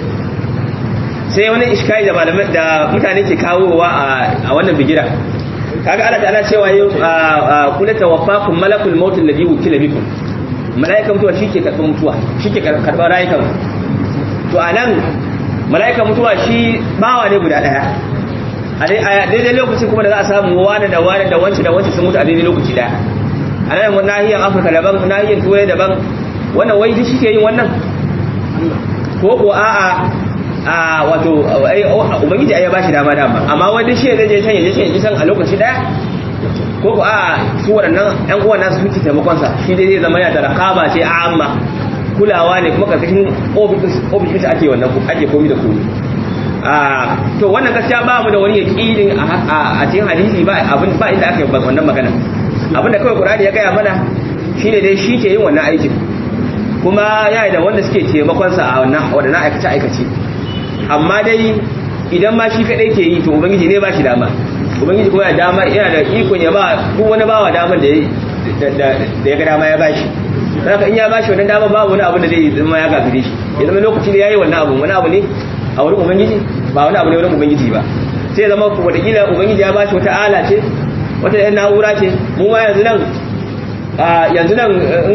sai wani iskai da malamai da mutane ke kawowa a wannan bigira kaga Allah ta'ala cewa yau kula tawaffakum malakul maut alladhi wukila bikum malaika mutuwa shike karɓar mutuwa shike karɓar rayukan to anan malaika mutuwa shi bawa ne guda daya a daidai lokacin kuma da za a samu wani da wani da wancan da wancan sun mutu a daidai lokaci daya a nan nahiyar afirka daban nahiyar turai daban wannan wai duk shi ke yin wannan ko ko a'a a wato ubangiji ya ba shi dama dama amma wani shi zai je can ya je can ya san a lokaci daya ko ko a'a su waɗannan ƴan uwan nasu suke taimakon sa shi dai zai zama yana da rakaba ce a amma kulawa ne kuma karkashin ofis ake wannan ake komi da komi a to wannan gaskiya ba mu da wani yaƙinin a cikin hadisi ba abin ba inda aka yi wannan magana abin da kawai Qur'ani ya gaya mana shine dai shi ke yin wannan aikin kuma ya da wanda suke taimakon sa a wannan wadannan aikace aikace amma dai idan ma shi kadai ke yi to ubangiji ne ba shi dama ubangiji kuma ya dama yana da ikon ya ba duk wani bawa daman da da ya ga dama ya bashi haka in ya bashi wannan dama babu wani abu da zai zama ya gafire shi ya zama lokacin da yayi wannan abu wani abu ne a wurin ubangiji ba wani abu ne wurin ubangiji ba sai zama wataƙila ubangiji ya bashi wata ala ce wata yan na'ura ce mu ma yanzu nan yanzu nan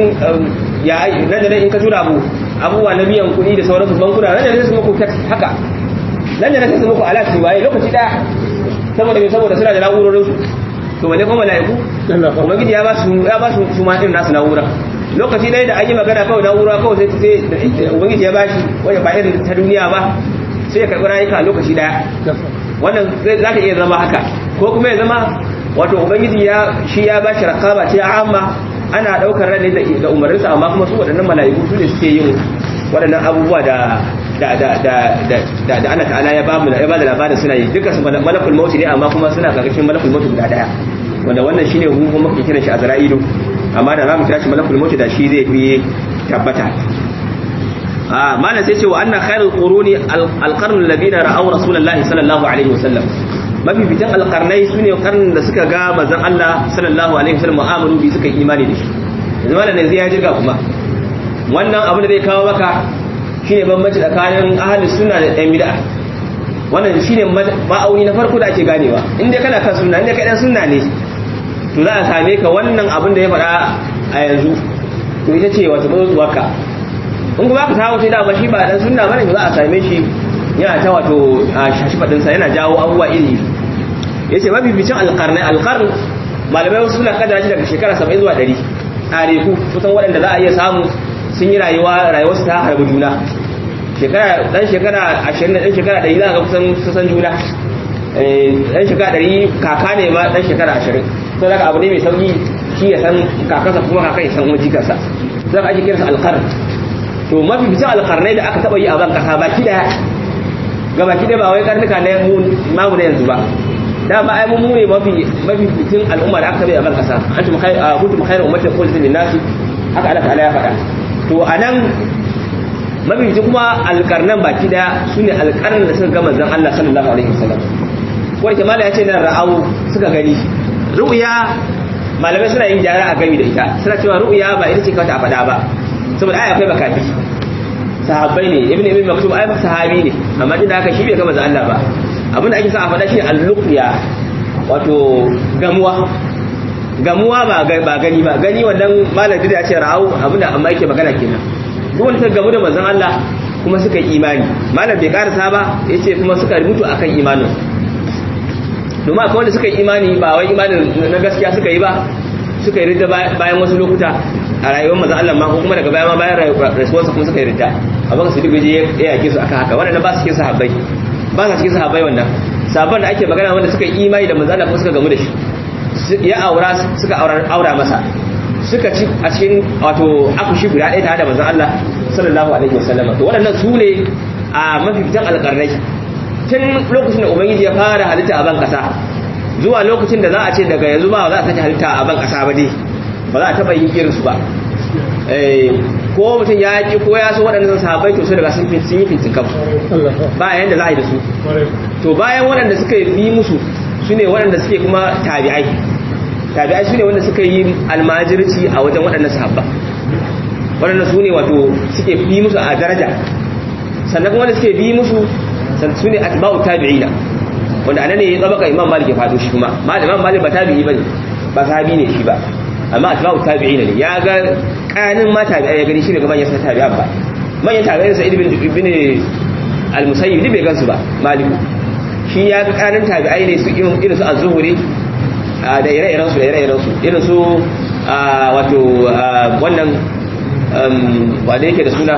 ya nan da nan in ka tura abu abubuwa na biyan kuɗi da sauransu bankuna nan da nan su muku haka nan da nan su muku alaƙi waye lokaci ɗaya saboda me saboda suna da na'urorin su to wale kuma mala'iku ubangiji ya ba su ya ba su su ma irin nasu na'ura lokaci ɗaya da an yi magana kawai na'ura kawai sai sai ubangiji ya ba shi wanda ba irin ta duniya ba sai ya karɓi rayuka lokaci ɗaya wannan za ta iya zama haka ko kuma ya zama wato ubangiji ya shi ya ba shi rakaba ce amma ana daukar ran da umarninsa amma kuma su waɗannan mala'iku su ne suke yin waɗannan abubuwa da da da da da da Allah ta'ala ya ba mu ya ba da labarin suna yi duka su malakul maut ne amma kuma suna karkashin malakul maut guda daya wanda wannan shine mu kuma muke kiran shi azra'ilu amma da za mu kira shi malakul maut da shi zai fi tabbata a malam sai ce wa anna khairul quruni alqarnu alladhina ra'aw rasulullahi sallallahu alaihi wasallam mafificin alƙarnai su ne ƙarnin da suka ga manzon Allah sallallahu alaihi wasallam mu'amalu bi suka imani da shi yanzu wannan ne zai ya jirga kuma wannan abin da zai kawo maka shine bambanci tsakanin ahlus sunna da ɗan bid'a wannan shine ma'auni na farko da ake ganewa in dai kana kan sunna in dai kai dan sunna ne to za a same ka wannan abin da ya faɗa a yanzu to ita ce wata mazuwarka in kuma ka samu sai da ba shi ba dan sunna bane za a same shi yana ta wato shashi fadinsa yana jawo abubuwa iri ya ce mabibicin alƙarni alƙarni malamai wasu suna kadara shi daga shekara 70 zuwa 100 ɗareku kusan waɗanda za a iya samu sun yi rayuwa rayuwarsu ta harbi juna shekara ɗan shekara 20 ɗan shekara 100 za a ga kusan kusan juna ɗan shekara 100 kaka ne ma ɗan shekara 20 sau daga abu ne mai sauƙi shi ya san kakansa kuma kakan ya san kuma jikarsa za ka ake kiransa alƙarni to mabibicin alƙarnai da aka taɓa yi a ban ƙasa baki ɗaya gabaki da ba wai karnuka na mamu na yanzu ba da ba ai mu ne mafi mafi fitin al'umma da aka bai a ban kasa antum khair kuntum khairu ummatin ukhrijat lin nas haka Allah ta'ala ya faɗa to anan mafi fitin kuma alƙarnan baki da sune alƙarnan da suka ga manzon Allah sallallahu alaihi wasallam ko da mala ya ce nan ra'au suka gani ru'ya malamai suna yin jara a gami da ita suna cewa ru'ya ba ita ce kawai a faɗa ba saboda ai akwai bakafi sahabbai ne ibn ibn maktum ai sahabi ne amma din da haka shi bai ga manzo Allah ba abin da ake sa a faɗa shi al-luqya wato gamuwa gamuwa ba ba gani ba gani wannan malam da ya ce ra'au abin da amma yake magana kenan duk wanda gamu da manzon Allah kuma suka yi imani malam bai karasa ba yace kuma suka mutu akan imanin domin akwai wanda suka yi imani ba wai imanin na gaskiya suka yi ba suka yi ridda bayan wasu lokuta a rayuwar mazan Allah ma kuma daga baya ma bayan rasuwarsa kuma suka yi ridda abin su duk ya yake su aka haka wannan ba su cikin sahabbai ba su cikin sahabbai wannan sabon da ake magana wanda suka yi imani da manzon Allah kuma suka gamu da shi ya aura suka aura masa suka ci a cikin wato akushi guda ɗaya tare da manzon Allah sallallahu alaihi wasallam to waɗannan su ne a mafifitan alƙarnai tun lokacin da ubangiji ya fara halitta a ban ƙasa zuwa lokacin da za a ce daga yanzu ba za a sake halitta a ban ƙasa ba dai ba za a taɓa yin irinsu ba ko mutum ya ƙi ko ya so waɗannan sahabbai to su daga sun yi fintin kan ba yanda za a yi da su to bayan waɗanda suka yi musu su ne waɗanda suke kuma tabi'ai tabi'ai su ne wanda suka yi almajirci a wajen waɗannan sahabba waɗanda su ne wato suke bi musu a daraja sannan kuma wanda suke bi musu su ne atba'u tabi'ina wanda anan ne ya tsabaka imam malik ya fado shi kuma imam malik ba tabi'i bane ba sahabi ne shi ba amma atba'u tabi'ina ne ya ga kanin ma tabi'ai ya gani shi ne gaban ya san tabi'an ba manyan tabi'ai sa ibn ibn al-musayyib ne bai gansu ba malik shi ya ga kanin tabi'ai ne su irin su az-zuhri da ire-iren su da ire-iren su irin su wato wannan wanda yake da suna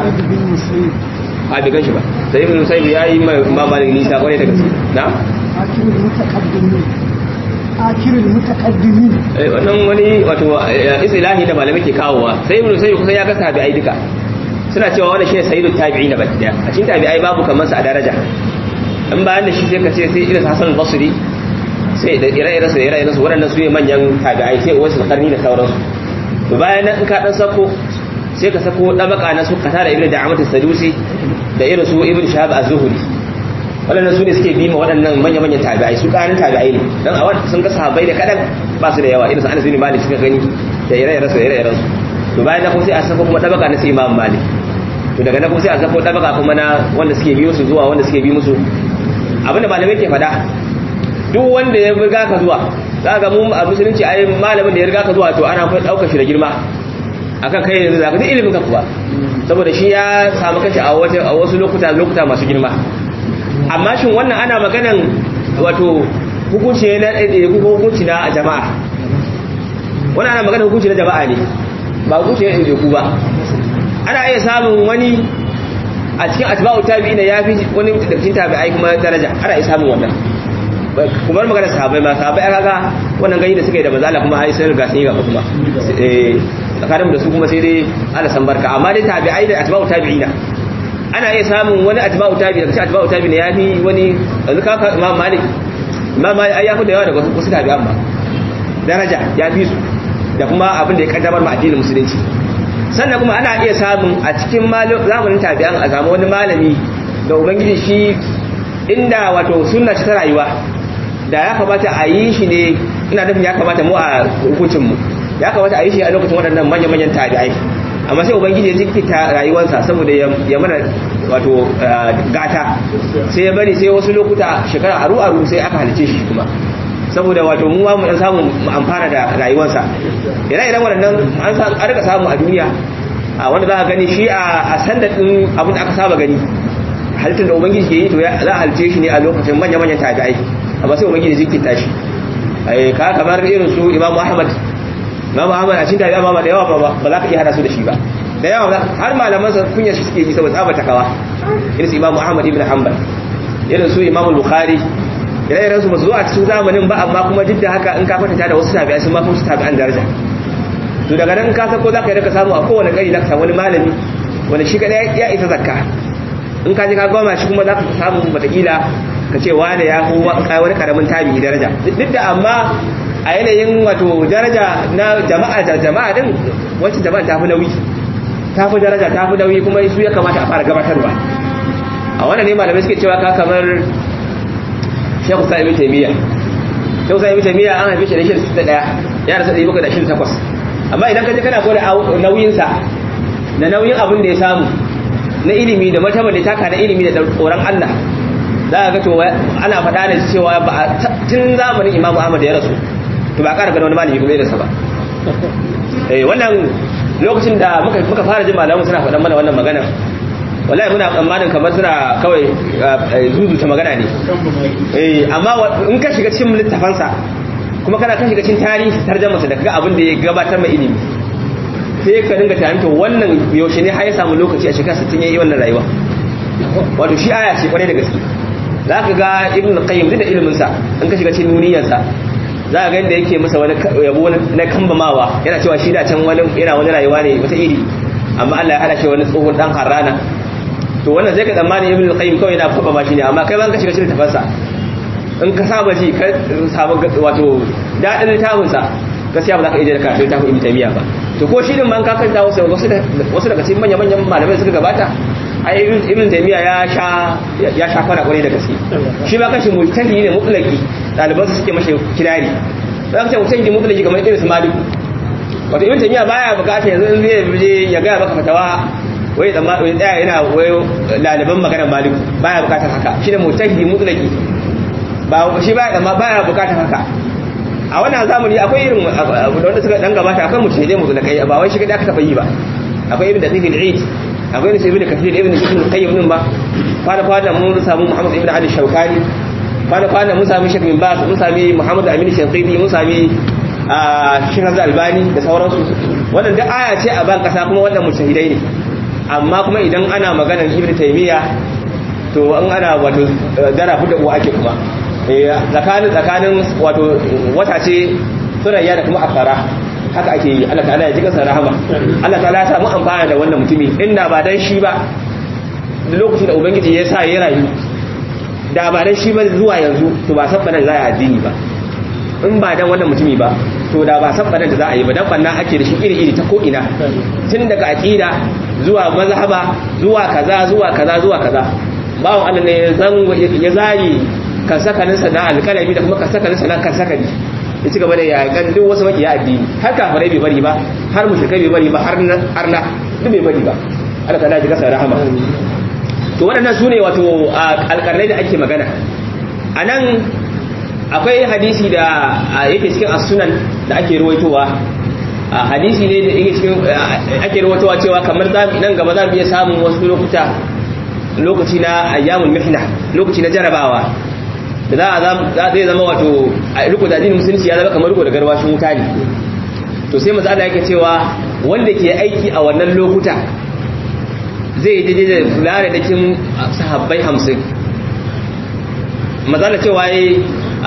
a bai ganshi ba sai ibn musayyib ya yi ma malik nisa kwarai da gaske na akirul mutaqaddimin akirul mutaqaddimin eh wannan wani wato istilahi da malamai ke kawowa sai ibn musayyib kusan ya ga tabi'ai duka suna cewa wannan shine sayyidut tabi'in da baki daya a cikin tabi'ai babu kamar sa a daraja in bayan da shi sai ka ce sai irin Hassan al-Basri sai da ire-iren su da ire-iren su waɗannan su ne manyan tabi'ai sai wasu karni da sauransu to bayan nan in ka dan sako sai ka sako dabaka na su kata da ibnu da'amat as-sadusi da irin su ibnu shahab az-zuhri waɗannan su ne suke bi ma waɗannan manya-manyan tabi'ai su ƙarin tabi'ai ne dan a wannan sun ga sahabbai da kadan ba su da yawa irin su Anas bin Malik suka gani da ire-iren su da ire-iren su to bayan nan kuma sai a sako kuma dabaka na su Imam Malik to daga nan kuma sai a sako dabaka kuma na wanda suke biyo su zuwa wanda suke bi musu abinda malamai ke faɗa duk wanda ya riga ka zuwa za ga mu a musulunci ai malamin da ya riga ka zuwa to ana fa daukar shi da girma akan kai yanzu zaka duk ilimin ka kuwa saboda shi ya samu kashi a wata a wasu lokuta lokuta masu girma amma shin wannan ana maganan wato hukunci ne na ɗaiɗaya ko hukunci na jama'a wannan ana maganan hukunci na jama'a ne ba hukunci ne ɗaiɗaya ku ba ana iya samun wani a cikin atba'u tabi'ina ya fi wani daga cikin tabi'ai kuma daraja ana iya samun wannan kuma magana sahabbai ma sahabbai aka ga wannan gani da suka yi da manzala kuma ai sai riga sun yi gaba kuma eh tsakanin da su kuma sai dai ala san barka amma dai tabi'ai da atba'u tabi'ina ana iya samun wani atba'u tabi'i daga cikin atba'u tabi'ina ya fi wani yanzu ka ka imam malik imam malik ai ya fi da yawa daga wasu tabi'an ba daraja ya fi su da kuma abin da ya kaddamar ma addinin musulunci sannan kuma ana iya samun a cikin zamanin tabi'an a samu wani malami da ubangiji shi inda wato sunna ce ta rayuwa da ya kamata a yi shi ne ina nufin ya kamata mu a hukuncinmu ya kamata a yi shi a lokacin waɗannan manya-manyan tabi'ai amma sai ubangiji ya jinkita rayuwarsa saboda ya mana wato gata sai ya bari sai wasu lokuta shekara aru aru sai aka halice shi kuma saboda wato mu mu dan samu mu amfana da rayuwarsa ire iren waɗannan an san an rika samu a duniya a wanda za ka gani shi a sanda din abin da aka saba gani halittar da ubangiji ke yi to za a halice shi ne a lokacin manya manyan tabi'ai amma sai ubangiji ya jinkita shi ka kamar irin su imamu ahmad Imam Ahmad a cikin tabi'a ba da yawa ba ba za ka iya hada su da shi ba da yawa har malaman sa kunya shi suke yi saboda tsaba takawa irin su Imam Ahmad ibn Hanbal irin su Imam Bukhari ire-iren su ba su zo a cikin zamanin ba amma kuma duk da haka in ka kwatanta da wasu tabi'a sun ma fi tabi'an daraja to daga nan ka san ko za ka yi ka samu a kowane gari za ka samu wani malami wanda shi kadai ya isa zakka in ka je ka goma shi kuma za ka samu watakila ka ce wane ya fi wani karamin tabi'i daraja duk da amma a yanayin wato daraja na jama'a da jama'a din wacce jama'a ta fi nauyi ta fi daraja ta fi nauyi kuma su ya kamata a fara gabatarwa a wannan ne malamai suke cewa ka kamar shekhu sa ibn taymiya shekhu sa ibn taymiya an haife shi da shirin 61 ya rasa 728 amma idan ka je kana gwada nauyin sa da nauyin abin da ya samu na ilimi da martaba da taka na ilimi da tsoron Allah za a ga to ana faɗa da cewa ba tun zamanin imamu ahmad da ya rasu to ba ƙara gano wani malami kuma irinsa ba eh wannan lokacin da muka muka fara jin malamu suna faɗan mana wannan magana wallahi muna tsammanin kamar suna kawai zuzuta magana ne eh amma in ka shiga cikin littafansa kuma kana kan shiga cikin tarihi tarjamarsa da kaga abin da ya gabatar mai ilimi sai ka dinga tunanin to wannan yaushe ne har ya samu lokaci a shekara 60 yayi wannan rayuwa wato shi aya ce kwarai da gaske za ka ga ibn qayyim duk da iliminsa in ka shiga cikin nuniyarsa za ka ga yadda yake masa wani yabo na kambamawa yana cewa shi da can wani yana wani rayuwa ne wata iri amma Allah ya hada shi wani tsohon dan harrana to wannan zai ka tsammani ibn qayyim kawai yana faba shi ne amma kai ban ka shiga cikin tafansa in ka saba ji ka saba wato dadin littafin sa gaskiya ba za ka iya da karatu littafin ibn taymiya ba to ko shi din man ka kanta wasu wasu daga cikin manyan manyan malamai suka gabata ai ibn taymiya ya sha ya sha fara kwarai da gaske shi ba kashi mujtahidi ne mutlaki daliban su suke mashi kirari za ka ce mujtahidi mutlaki kamar irin su malik wato ibn taymiya baya bukata yanzu in zai je ya ga baka fatawa wai da wai tsaya yana wai daliban maganar malik baya bukatar haka shi ne mujtahidi mutlaki ba shi baya da baya bukatar haka a wannan zamani akwai irin wanda suka dan gabata akan mujtahidai mutlakai ba wai shi kada aka taba yi ba akwai ibn daqiq al-eid akwai ne sai ibn kathir ibn ibn qayyim din ba fara fara mun samu muhammad ibn ali shaukani fara fara mun sami shek bin bas mun sami muhammad amin shanqidi mun sami shek hamza albani da sauransu wannan duk aya ce a ban kasa kuma wannan mujtahidai ne amma kuma idan ana maganar ibn taymiya to an ana wato dara fuda uwa ake kuma tsakanin tsakanin wato wata ce surayya da kuma afara haka ake yi Allah ta'ala ya ji kansa rahama Allah ta'ala ya samu amfana da wannan mutumi inda ba dan shi ba da lokacin da ubangiji ya sa ya rayu da ba dan shi ba zuwa yanzu to ba sabbanan za a addini ba in ba dan wannan mutumi ba to da ba sabbanan da za a yi ba dan banna ake da shi iri iri ta ko ina tun daga aqida zuwa mazhaba zuwa kaza zuwa kaza zuwa kaza bawon Allah ne ya zari kan sakaninsa na alkalami da kuma kan sakaninsa na kan sakani ya ci gaba da yakan duk wasu makiya addini har kafirai bai bari ba har mushrikai bai bari ba har na duk bai bari ba Allah ta ji kasa rahama to waɗannan su ne wato alƙarnai da ake magana a nan akwai hadisi da yake cikin asunan da ake ruwaitowa hadisi ne da yake cikin ake ruwaitowa cewa kamar nan gaba za mu iya samun wasu lokuta lokaci na ayyamul mihna lokaci na jarabawa da za a zai zama wato a riko da addinin musulunci ya zama kamar riko da garwashin wuta ne to sai maza Allah yake cewa wanda ke aiki a wannan lokuta zai daidai da fulare da kin sahabbai hamsin maza da cewa yi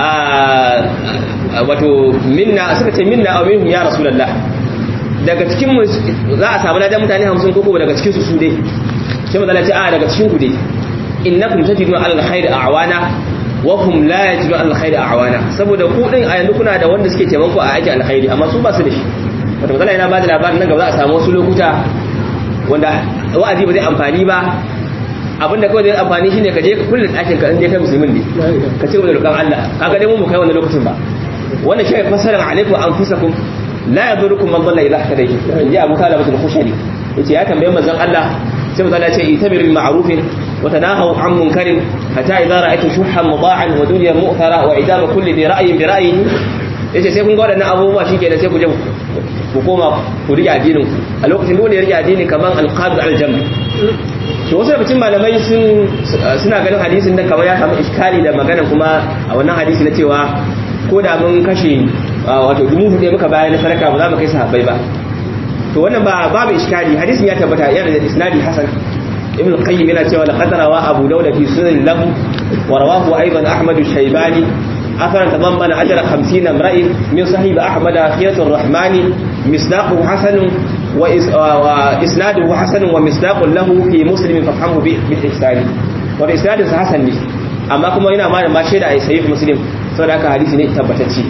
wato minna suka ce minna a minhum ya rasulallah daga cikin za a samu ladan mutane hamsin ko daga cikin su su dai sai maza ce a daga cikin ku dai innakum tajiduna alal khair a'wana wahum la yajidu alkhairi awana saboda ku din a yanzu kuna da wanda suke taimako a aikin alkhairi amma su ba su da shi wato misali yana bada labarin nan gaba za a samu wasu lokuta wanda wa'azi ba zai amfani ba abinda kawai zai amfani shine ka je ka kulle ɗakin ka in dai kai musulmin ne ka ce da roƙon Allah kaga dai mun mu kai wannan lokacin ba wannan shi fasaran alaikum anfusakum la yadurukum man dhalla idha ihtadaytum ya Abu Talib al-Khushani yace ya tambaye manzon Allah sai manzon Allah ya ce itabiru bil ma'rufin wa tanahaw 'an munkarin hatta idza ra'aytum shuhhan muda'an wa dunya mu'thara wa idama kulli bi ra'yin bi ra'yin yace sai kun ga wadannan abubuwa shikenan sai ku je ku koma ku rike addinin ku a lokacin dole ya rike addini kaman al-qabd al-jamb to wasu daga cikin malamai sun suna ganin hadisin nan kamar ya samu iskali da magana kuma a wannan hadisi na cewa ko da mun kashe wato dubu hudu muka bayan sadaka ba za mu kai sahabbai ba to wannan ba babu iskali hadisin ya tabbata yana da isnadi hasan ibn qayyim yana cewa laqad rawa abu dawud fi sunan lahu wa rawahu aidan ahmad shaybani athara tadammana ajra 50 imra'in min sahib ahmad khiyatur rahmani misdaquhu hasan wa isnaduhu hasan wa misdaqun lahu fi muslim fafhamhu bi ihsani wa isnadun hasan ne amma kuma yana ma ma shaida ai sahih muslim saboda haka hadisi ne tabbatacce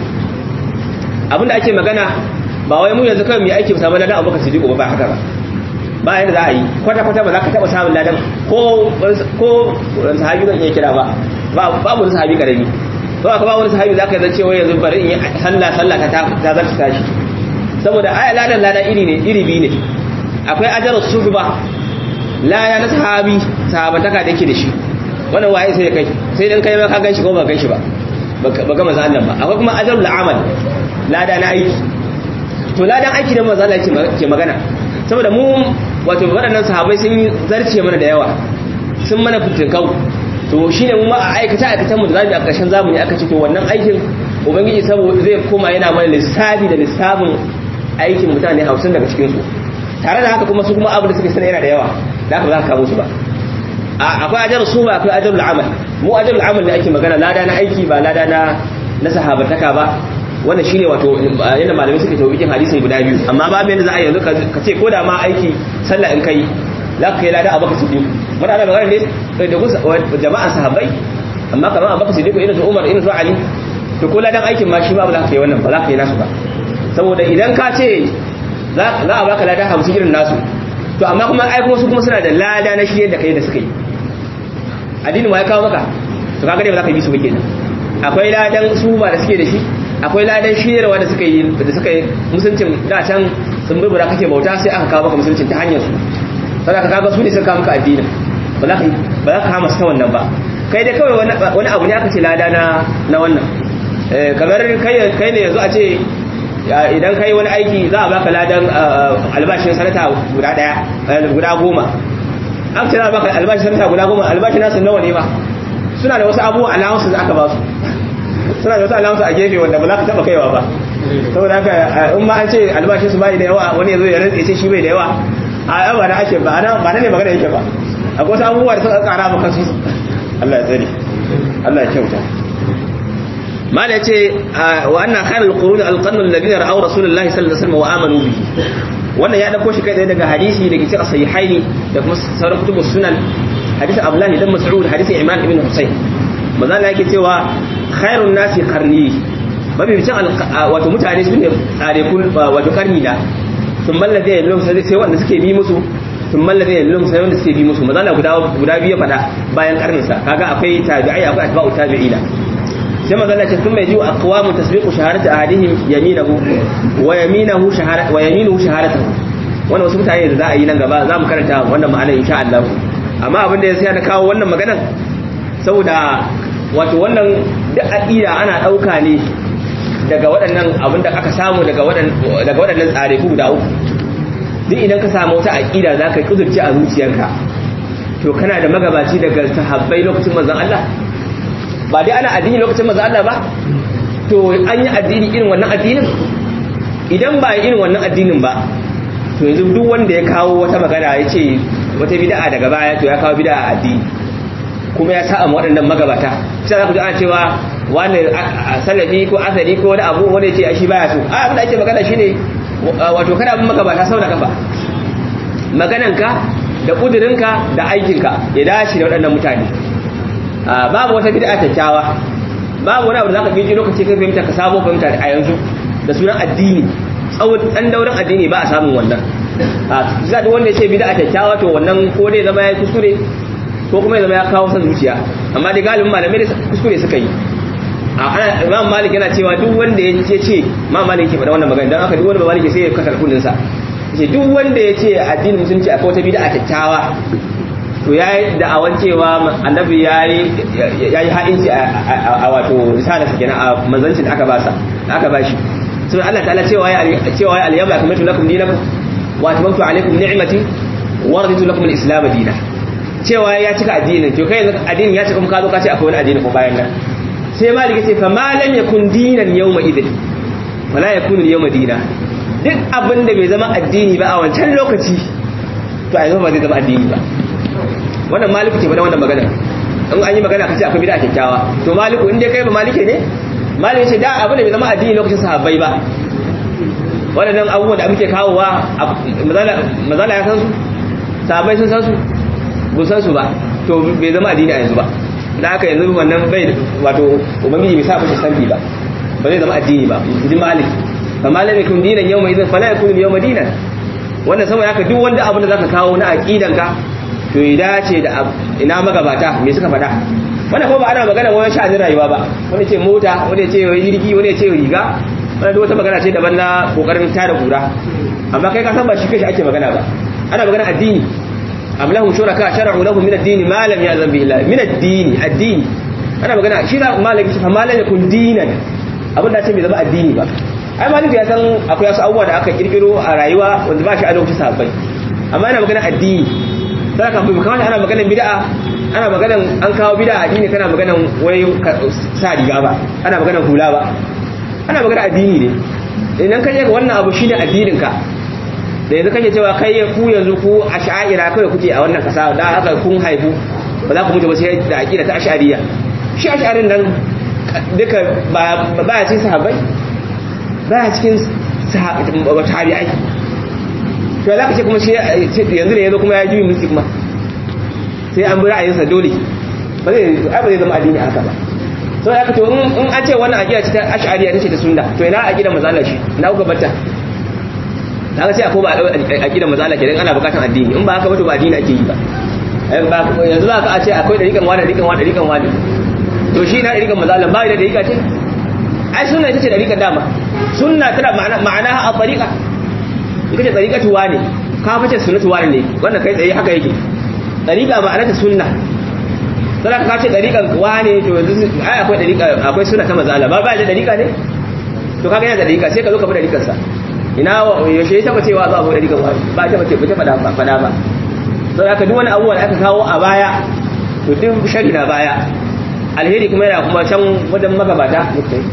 abinda ake magana ba wai mu yanzu kawai mu aiki samu ladan abubakar siddiq ba ba haka ba ba yadda za a yi kwata kwata ba za ka taba samun ladan ko ko sahabi zan iya kira ba ba mu sahabi karami to aka ba wani sahabi za ka zance wai yanzu bari in yi sallah sallah ta ta zarta tashi saboda aya ladan ladan iri ne iri biyu ne akwai ajarus suhba laya na sahabi sahabataka da yake da shi wannan waye sai kai sai dan kai ma ka ganshi ko ba ganshi ba ba ga manzo Allah ba akwai kuma ajarul amal lada na aiki to ladan aiki da manzo Allah ke magana saboda mu wato waɗannan sahabbai sun yi zarce mana da yawa sun mana fitinkau to shine mu ma a aikata aikatan mu da zamu a ƙarshen zamani aka ce to wannan aikin ubangiji saboda zai koma yana mana lissafi da lissafin aikin mutane 50 daga cikin su tare da haka kuma su kuma abu da suke sana yana da yawa da haka ba za ka kawo su ba akwai ajar su ba akwai ajarul amal mu ajarul amal ne ake magana lada na aiki ba lada na na sahabataka ba wannan shine wato yanda malamai suka tawo ikin hadisin guda biyu amma ba mai za a yanzu ka ce ko da ma aiki sallah in kai za ka kai lada abaka siddiq muna ana magana ne da ku jama'an sahabbai amma kamar abaka siddiq irin su umar irin su ali to ko ladan aikin ma shi ba za ka yi wannan ba za ka yi nasu ba saboda idan ka ce za a baka lada hamsin irin nasu to amma kuma ai kuma su kuma suna da lada na shirye da kai da suka yi addinin wa ya kawo maka to kaga dai ba za ka bi su ba kenan akwai ladan su ba da suke da shi akwai ladan shiryarwa da suka yi da suka yi musuncin da can sun burbura kake bauta sai aka kawo maka musuncin ta hanyar su saboda kaga su ne suka kawo maka addinin ba za ka ba za ka kama su ta wannan ba kai dai kawai wani abu ne aka ce lada na na wannan kamar kai kai ne yanzu a ce idan kai wani aiki za a baka ladan albashin sanata guda daya guda goma an ce za a baka albashin sanata guda goma albashin nasu nawa ne ba suna da wasu abubuwa alawansu da aka ba su suna da wasu alawansu a gefe wanda ba za ka taba kaiwa ba saboda haka in ma an ce albashin su bai da yawa wani yazo ya rantse ce shi bai da yawa a ba na ake ba na ba ne magana yake ba akwai wasu abubuwa da suka kara maka su Allah ya tsare Allah ya kyauta mala yace wa anna khairul qurun alqarnu alladhina ra'aw rasulullahi sallallahu alaihi wasallam wa amanu bihi wannan ya dauko shi kai tsaye daga hadisi da ke cikin sahihaini da kuma sauran kutubus sunan hadisi abdullahi dan mas'ud hadisi imran ibn husayn manzo Allah yake cewa khairun nasi qarni babu bicin wato mutane su ne tsare kun wato karni da sun mallaze ya lumsa sai wanda suke bi musu sun mallaze ya lumsa sai wanda suke bi musu manzo Allah guda guda biyu fada bayan karnin sa kaga akwai tabi'ai akwai atba'u tabi'ina sai manzo Allah ce sun mai jiwa aqwamu tasbiqu shahadati ahadihim yaminahu wa yaminahu shahadatu wa yaminuhu shahadatuhu wannan wasu mutane da za a yi nan gaba za mu karanta wannan ma'anar insha Allah amma abin da ya sai na kawo wannan maganar saboda wato wannan da aqida ana dauka ne daga waɗannan abin da aka samu daga waɗannan tsare ku guda uku duk idan ka samu wata aqida za ka kudurci a zuciyarka to kana da magabaci daga sahabbai lokacin manzon Allah ba dai ana addini lokacin manzon Allah ba to an yi addini irin wannan addinin idan ba irin wannan addinin ba to yanzu duk wanda ya kawo wata magana ya ce wata bid'a daga baya to ya kawo bid'a a addini kuma ya sa'a waɗannan magabata sai za ku ji ana cewa wani salafi ko asali ko wani abu wanda ya ce shi baya so a abin da ake magana shine wato kada abin magabata sau da kafa magananka da ƙudurinka da aikinka ya dace da waɗannan mutane babu wata bid'a kyakkyawa babu wani abu da zaka biji lokaci kai fahimta ka samu fahimta a yanzu da sunan addini tsawon ɗan daurin addini ba a samun wannan a duk wanda ya ce bid'a kyakkyawa to wannan ko dai zama ya kuskure ko kuma ya zama ya kawo san zuciya amma dai galibin malamai da kuskure suka yi a imam malik yana cewa duk wanda ya ce ce imam malik yake faɗa wannan magana don haka duk wanda ba malik sai ya kasar kullun sa ce duk wanda ya ce addinin musulunci akwai wata bid'a kyakkyawa to ya yi da'awan cewa annabi ya yi ha'inci a wato risala sa kenan a manzancin da aka ba sa da aka ba shi sun Allah ta'ala cewa ya cewa ya al-yawma akmaltu lakum dinakum wa atmamtu alaykum ni'mati wa raditu lakum al-islam dinan cewa ya cika addinin to kai addinin ya cika kuma ka zo ka ce akwai wani addini ko bayan nan sai malik ya ce fa ma lam yakun dinan yawma idin wala yakunu yawma dina duk abin da bai zama addini ba a wancan lokaci to a yanzu ba zai zama addini ba wannan maliku ce faɗa wannan magana in an yi magana kace akwai bid'a kyakkyawa to maliku in dai kai ba malike ne maliku ce da abin da bai zama addini lokacin sahabbai ba waɗannan abubuwan da muke kawowa mazala ya san su sahabbai sun san su bu san su ba to bai zama addini a yanzu ba da haka yanzu wannan bai wato ubangiji bai sa mishi sanfi ba ba zai zama addini ba ji malik fa malam yakun dinan yawma idan fala yakun yawma dinan wannan saboda haka duk wanda abin da zaka kawo na aqidanka to ya dace da ina magabata me suka faɗa wannan ko ba ana magana wani sha'anin rayuwa ba wani ce mota wani ce jirgi wani ce riga wannan duk wata magana ce daban na kokarin tada kura amma kai ka san ba shi kai ake magana ba ana magana addini am lahum shuraka shar'u lahum min ad-din ma lam ya'zan bihi Allah min ad-din ad-din ana magana shi da malaki fa malan yakun dinan abin da ce bai zama addini ba ai maliki ya san akwai wasu abubuwa da aka kirkiro a rayuwa wanda ba shi a lokacin sahabbai amma ana magana addini sai ka fi kawai ana maganan bid'a ana maganan an kawo bid'a addini kana maganan wai sa riga ba ana maganan hula ba ana magana addini ne idan ka je ga wannan abu shine addinin ka da yanzu kake cewa kai ku yanzu ku ash'aira kai kuke a wannan kasa da haka kun haifu ba za ku mutu ba sai da aqida ta ash'ariya shi ash'arin nan duka ba ba cikin sahabbai ba cikin tabi'ai to za ka ce kuma shi yanzu ne yanzu kuma ya juyi mulki kuma sai an bi ra'ayinsa dole ba zai ba zai zama addini haka ba sau ya to in an ce wannan aƙida ce ta ash'ariya ce ta sunna to ina aƙida mazala shi na kuka bata ta ga sai akwai ba aƙida mazala ke ana buƙatar addini in ba haka ba to ba addini ake yi ba yanzu za ka a ce akwai ɗariƙan wani ɗariƙan wani ɗariƙan wani to shi na ɗariƙan mazala ba da ɗariƙa ce ai sunna ita ce ɗariƙan dama sunna tana ma'ana a ɗariƙa ita ce ɗariƙatu wane ka fice sunnatu wane ne wanda kai tsaye haka yake ɗariƙa ma'ana ta sunna sai ka ce dariƙan wane to yanzu ai akwai dariƙa akwai suna ta mazala ba ba da dariƙa ne to kaga yana da dariƙa sai ka zo ka bi dariƙar sa ina yaushe ya taba cewa za a bi dariƙan wani ba ta bace ta fada ba fada ba sai aka duk wani abubuwa da aka kawo a baya to duk shari na baya alheri kuma yana kuma can wajen magabata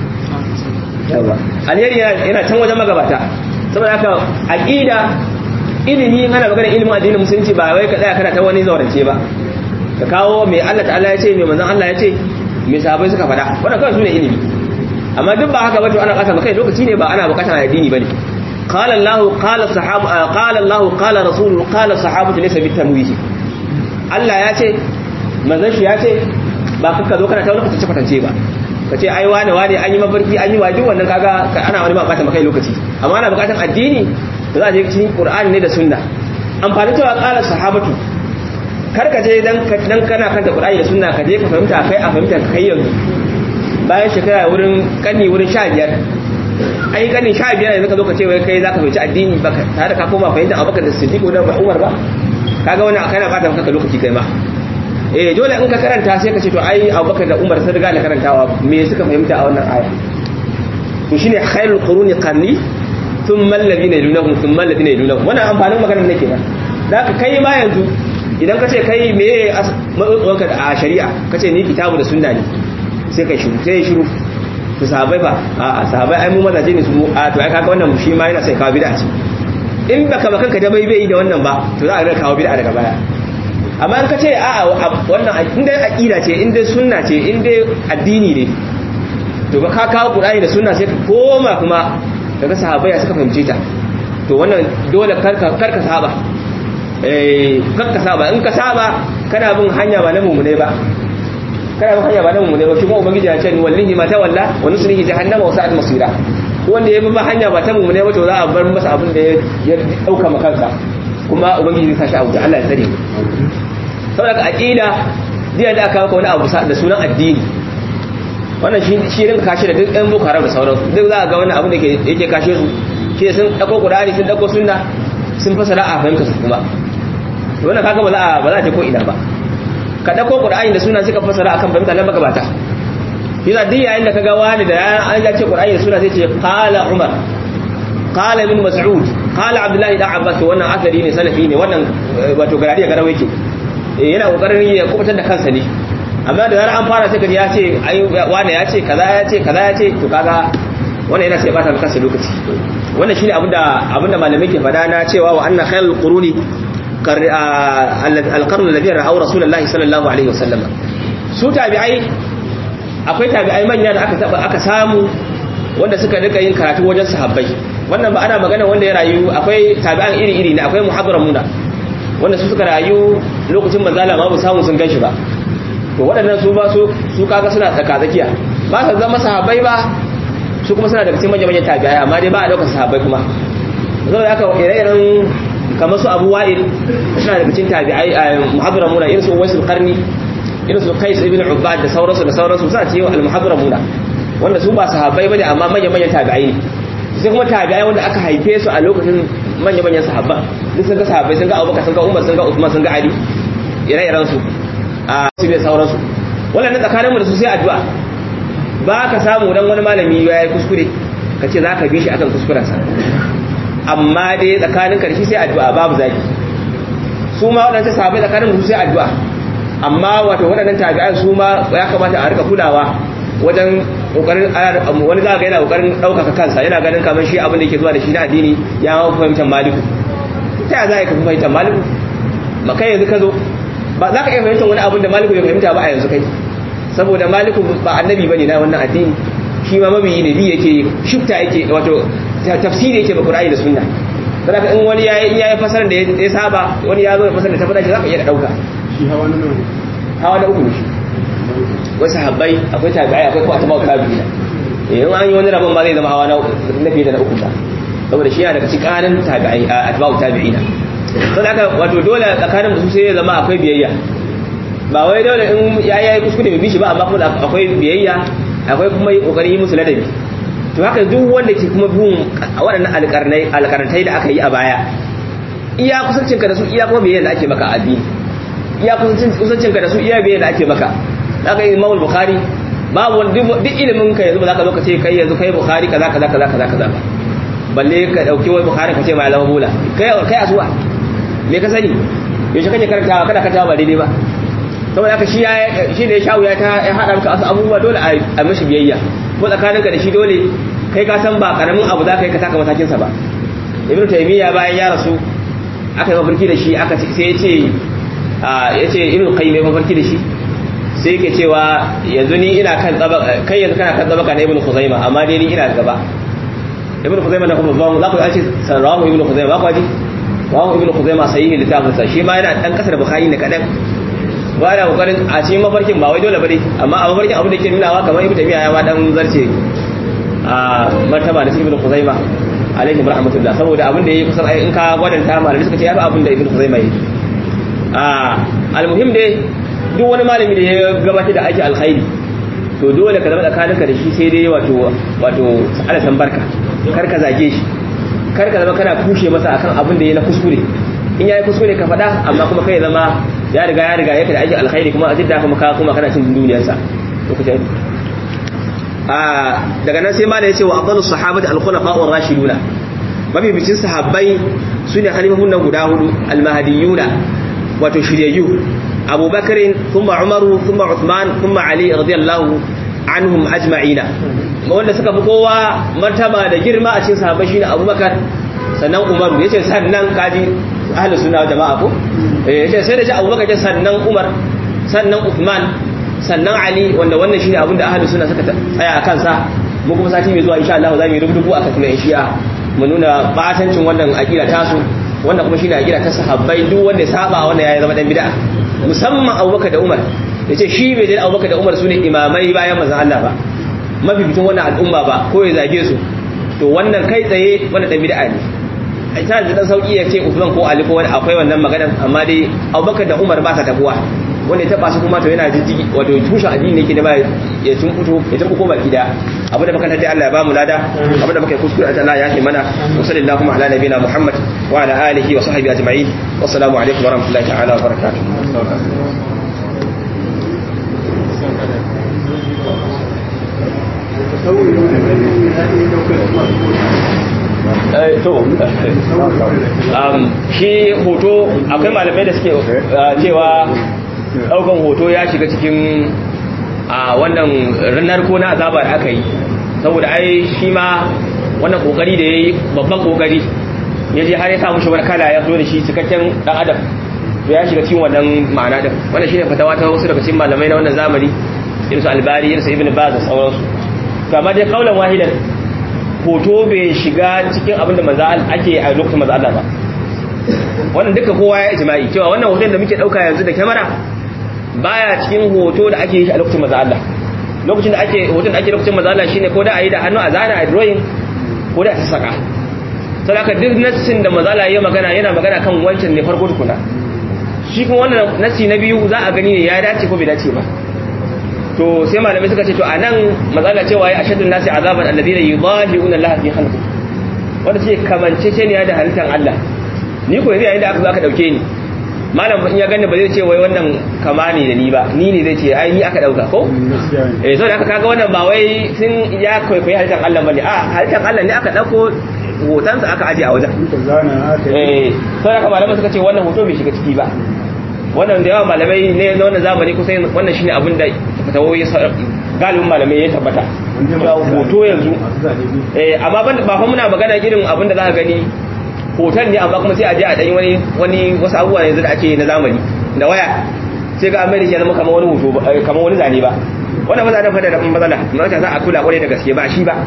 yawa alheri yana can wajen magabata saboda haka aqida ilimi ana magana ilimin addinin musulunci ba wai ka tsaya kana ta wani zaurance ba ka kawo mai Allah ta'ala ya ce mai manzon Allah ya ce mai sahabbai suka faɗa wannan kawai sune ilimi amma duk ba haka ba to ana kasa kai lokaci ne ba ana bukatar addini bane qala Allah qala sahaba qala Allah qala rasul qala sahabatu laysa bitamwihi Allah ya ce manzon shi ya ce ba ka zo kana ta wani kwatance kwatance ba ka ce ai wane wane an yi mafarki an yi wajin wannan kaga ana wani ba bata maka lokaci amma ana bukatar addini da za a je cikin Qur'ani ne da sunna amfani cewa qala sahabatu kar ka je dan kana kanta Qur'ani da sunna ka je ka fahimta kai a fahimta kai yanzu bayan shekara wurin kanni wurin 15 ai kanni 15 yanzu ka zo ka ce wai kai zaka fahimci addini ba tare da ka koma fahimta Abubakar da Siddiq da Umar ba kaga wannan kana bata maka lokaci kai ma eh dole in ka karanta sai ka ce to ai Abubakar da Umar sun riga da karantawa me suka fahimta a wannan aya to shine khairul quruni qarni thumma alladhina yalunhum thumma alladhina yalunhum wannan amfanin maganar nake ba da ka kai ma yanzu idan ka ce kai meye matsotsuwanka a shari'a ka ce ni kitabu da sunna ne sai kai shiru sai shiru su sahabai ba a sahabai ai mu mazaje ne su mu a to ai kaga wannan shi ma yana sai kawo bid'a ce in baka ba kanka da bai bai da wannan ba to za a ga kawo bid'a daga baya amma in ka ce a wannan in dai aqida ce in dai sunna ce in dai addini ne to ba ka kawo qur'ani da sunna sai ka koma kuma daga sahabai suka fahimce ta to wannan dole karka karka saba kan ka saba in ka saba kana bin hanya ba na mummune ba kana bin hanya ba na mummune ba shi kuma ubangiji ya ce ni wallahi ma ta walla wa nusrihi jahannama wa sa'at masira wanda ya bi ba hanya ba ta mummune ba to za a bar masa abin da ya dauka ma kansa kuma ubangiji zai sashi a wuta Allah ya tsare saboda ka aqida diya da aka maka wani abu da sunan addini wannan shi shi rinka kashe da duk ɗan boko haram da sauransu duk za a ga wannan abu da yake kashe su shi sun ɗauko qur'ani sun ɗauko sunna sun fasara a fahimta su kuma wannan kaga ba za a ba za a je ko ina ba ka ɗauko qur'ani da sunna suka fasara akan fahimta nan magabata yana duk yayin da kaga wani da an ya ce qur'ani da sunna sai ce qala umar qala ibn mas'ud qala abdullahi da abbas wannan asari ne salafi ne wannan wato garadi ya garawa yake yana kokarin ya kubutar da kansa ne amma da zarar an fara sai ya ce ai wani ya ce kaza ya ce kaza ya ce to kaga wannan yana sai bata maka kansa lokaci wannan shine abinda abinda malamai ke fada na cewa wa anna khairul quruni al-qarn alladhi ra'aw rasulullahi sallallahu alaihi wasallam su tabi'ai akwai tabi'ai manya da aka taba aka samu wanda suka rika yin karatu wajen sahabbai wannan ba ana magana wanda ya rayu akwai tabi'an iri-iri ne akwai muhadramuna wanda su suka rayu lokacin manzala ma ba samu sun ganshi ba to waɗannan su ba su su kaga suna tsaka tsakiya ba su zama sahabbai ba su kuma suna daga cikin manyan tabi'ai amma dai ba a daukar sahabbai kuma zo da aka ire-iren kamar su Abu Wa'il suna daga cikin tabi'ai muhadramuna irin su Uwaisul Qarni irin su Qais ibn Ubad da sauransu da sauransu suna cikin al-muhadramuna wanda su ba sahabbai bane amma manyan manyan tabi'ai ne sai kuma tabi'ai wanda aka haife su a lokacin manyan manyan sahabba duk sun ga sahabbai sun ga Abubakar sun ga Umar sun ga Uthman sun ga Ali ire-iren su a su bai sauransu wannan tsakanin mu da su sai addu'a ba ka samu dan wani malami ya yi kuskure ka ce za ka bi shi akan kuskurensa amma dai tsakanin karshe sai addu'a babu zaki su ma waɗannan sahabbai tsakanin mu sai addu'a amma wato waɗannan tabi'ai su ma ya kamata a rika kulawa wajen kokarin wani za ga yana kokarin ɗaukaka kansa yana ganin kamar shi abin da yake zuwa da shi na addini ya ma fahimtar maliku ta za ka fahimtar maliku ma kai yanzu ka zo ba za ka iya fahimtar wani abin da maliku bai fahimta ba a yanzu kai saboda maliku ba annabi bane na wannan addini shi ma mabiyi ne bi yake shifta yake wato tafsiri yake ba qur'ani da sunna saboda in wani yayi in yayi fasarar da ya saba wani ya zo da fasarar da ta fada shi za ka iya dauka shi hawa na nan hawa da uku ne shi wasu habbai akwai tabi'ai akwai kuma atba'u tabi'ina eh in an yi wani rabon ma zai zama hawa na fiye da na uku ba saboda shi yana daga cikin kanin tabi'ai atba'u tabi'ina don haka wato dole tsakanin da su sai ya zama akwai biyayya ba wai dole in ya yi kuskure bai bishi ba amma kuma akwai biyayya akwai kuma yi kokarin yi musu ladabi to haka duk wanda ke kuma bin waɗannan alƙarnai alƙarantai da aka yi a baya iya kusancin ka da su iya kuma biyayya da ake maka a addini iya kusancin ka da su iya biyayya da ake maka zaka yi Imam Bukhari babu duk ilimin ka yanzu ba za ka zo ka ce kai yanzu kai Bukhari kaza kaza kaza kaza kaza ba balle ka dauki wai Bukhari ka ce mai zama bula kai kai asuwa me ka sani yaushe kake karantawa kada ka tawa ba daidai ba saboda haka shi shi ne shawu ya ta ya hada maka abubuwa dole a mishi biyayya ko tsakaninka da shi dole kai ka san ba karamin abu za ka yi ka taka matakin sa ba ibn taymiya bayan ya rasu aka yi mafarki da shi aka sai ya ce ya ce ibn qayyim ya mafarki da shi sai yake cewa yanzu ni ina kan tsaba kai yanzu kana kan tsaba kana ibn khuzaima amma dai ni ina gaba ibn khuzaima na kuma ba za ku ce sarawu ibn khuzaima ba ku ji rawu ibn khuzaima sahihi littafin sa shi ma yana dan kasar bukhari ne kadan ba da kokarin a cikin mafarkin ba wai dole bane amma a mafarkin abin da ke nunawa kamar ibn tabiya ya ma dan zarce a martaba da ibn khuzaima alaihi rahmatullah saboda abin da yayi kusan ai in ka gwadanta malami suka ce yafi abin da ibn khuzaima yi a almuhim dai duk wani malami da ya gabatar da aiki alkhairi to dole ka zama tsakaninka da shi sai dai wato wato ala san barka kar ka zage shi kar ka zama kana kushe masa akan abin da ya na kuskure in yayi kuskure ka faɗa amma kuma kai zama ya riga ya riga yake da aikin alkhairi kuma a jidda kuma ka kuma kana cin duniyarsa lokacin a daga nan sai malai yace wa afdalus sahabati al-khulafa ar-rashiduna mafi bicin sahabbai sune khalifahun nan guda hudu al-mahdiyuna wato shiryayyu abubakar thumma umaru thumma uthman thumma ali radiyallahu anhum ajma'ina wanda suka fi kowa martaba da girma a cikin sahabbai shine abubakar sannan umaru yace sannan kaji ahlus sunna jama'a ko eh yace sai da shi abubakar sannan umar sannan uthman sannan ali wanda wannan shine abinda ahlus sunna suka tsaya a kansa mu kuma sati mai zuwa insha Allah za mu yi rubutu akan kuma shi'a mu nuna batancin wannan aqida tasu wannan kuma shine aqida ta sahabbai duk wanda ya saba wannan ya zama dan bid'a musamman abubakar da umar yace shi bai da abubakar da umar sune imamai bayan manzon Allah ba mafificin wannan al'umma ba ko ya zage su to wannan kai tsaye wannan dan bid'a ne ta da dan sauki ya ce Usman ko Ali ko wani akwai wannan maganar amma dai Abubakar da Umar ba sa tabuwa wanda ya taba su kuma to yana jijjigi wato tushen addini yake da ba ya tun fito ya tun ko baki da abu da makanta dai Allah ya ba mu lada abu da muka yi kuskure Allah ya yi mana wa sallallahu ala nabiyina Muhammad wa ala alihi wa sahbihi ajma'in wassalamu alaikum wa rahmatullahi ta'ala wa barakatuh to shi hoto akwai malamai da suke cewa daukan hoto ya shiga cikin a wannan ranar ko na azaba da aka yi saboda ai shi ma wannan kokari da ya yi babban kokari ya je har ya samu shi kala ya zo da shi cikakken dan adam to ya shiga cikin wannan ma'ana din wannan shine fatawa ta wasu daga cikin malamai na wannan zamani irin su albari irin su ibn baz da sauransu kama dai kaulan wahidan hoto bai shiga cikin abin da manzo ake a lokacin manzo Allah ba wannan duka kowa ya ijma'i cewa wannan hoton da muke dauka yanzu da kamera baya cikin hoto da ake yi a lokacin manzo Allah lokacin da ake hoton da ake lokacin manzo Allah shine ko da ayi da hannu a zana a drawing ko da a saka saboda duk nassin da manzo Allah ya magana yana magana kan wancan ne farko tukuna shi kuma wannan nassi na biyu za a gani ne ya dace ko bai dace ba to sai malamai suka ce to anan matsala cewa ya ashadun nasi azaban alladhina yudahiuna Allah fi khalqi wanda ce kamance ce ne da halittar Allah ni ko yanzu yayin da aka zo aka dauke ni malam in ya gani ba zai ce wai wannan kama ne da ni ba ni ne zai ce ai ni aka dauka ko eh so da aka kaga wannan ba wai sun ya kwaikwayi halittar Allah bane a halittar Allah ne aka dauko hotonsa aka aje a wajen eh so da aka malamai suka ce wannan hoto bai shiga ciki ba wannan da yawa malamai ne na wannan zamani kusan wannan shine abin da fatawoyi galibin malamai ya tabbata cewa hoto yanzu eh amma ban ba fa muna magana irin abin da za ka gani hoton ne amma kuma sai a je a dan wani wani wasu abubuwa yanzu da ake na zamani da waya sai ga america ya zama kamar wani hoto kamar wani zane ba wannan ba zanen fada da matsala mata za a kula kwarai da gaske ba shi ba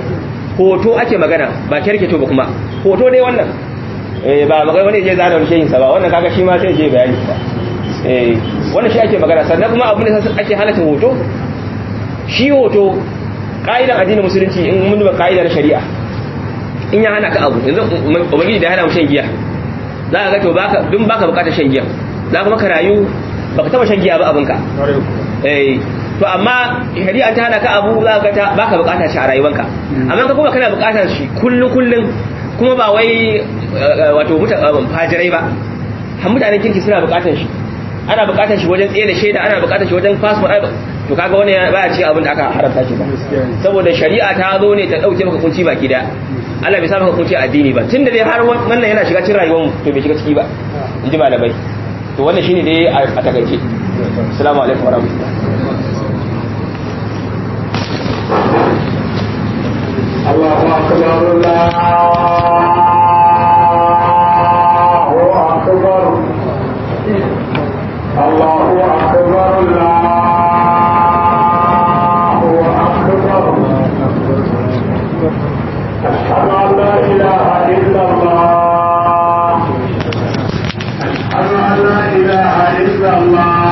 hoto ake magana ba kyarketo ba kuma hoto dai wannan ba magana wani je zana wani shehin sa ba wannan kaga shi ma sai je bayani ba eh wannan shi ake magana sannan kuma abin da ake halatta hoto shi hoto ka'idar addinin musulunci in mun duba ka'idar shari'a in ya hana ka abu yanzu ubangiji da ya hana mu shan giya za ka ga to baka dun baka bukatar shan giya za ka maka rayu baka taba shan giya ba abinka eh to amma shari'a ta hana ka abu za ka ga baka bukatar shi a rayuwanka amma ka kuma kana bukatar shi kullun kullun kuma ba wai wato fajirai ba har mutanen kirki suna bukatar shi ana bukatar shi wajen tsaye da shaida ana bukatar shi wajen passport to kaga wani baya ci abin da aka haramta shi ba saboda shari'a ta zo ne ta dauke maka kunci baki da Allah bai sa maka kunci addini ba tunda dai har wannan yana shiga cikin rayuwar mu to bai shiga ciki ba in ji malamai to wannan shine dai a takaice assalamu alaikum warahmatullahi الله أكبر الله أكبر الله أكبر الله أكبر أشهد أن لا إله إلا الله أشهد أن لا إله إلا الله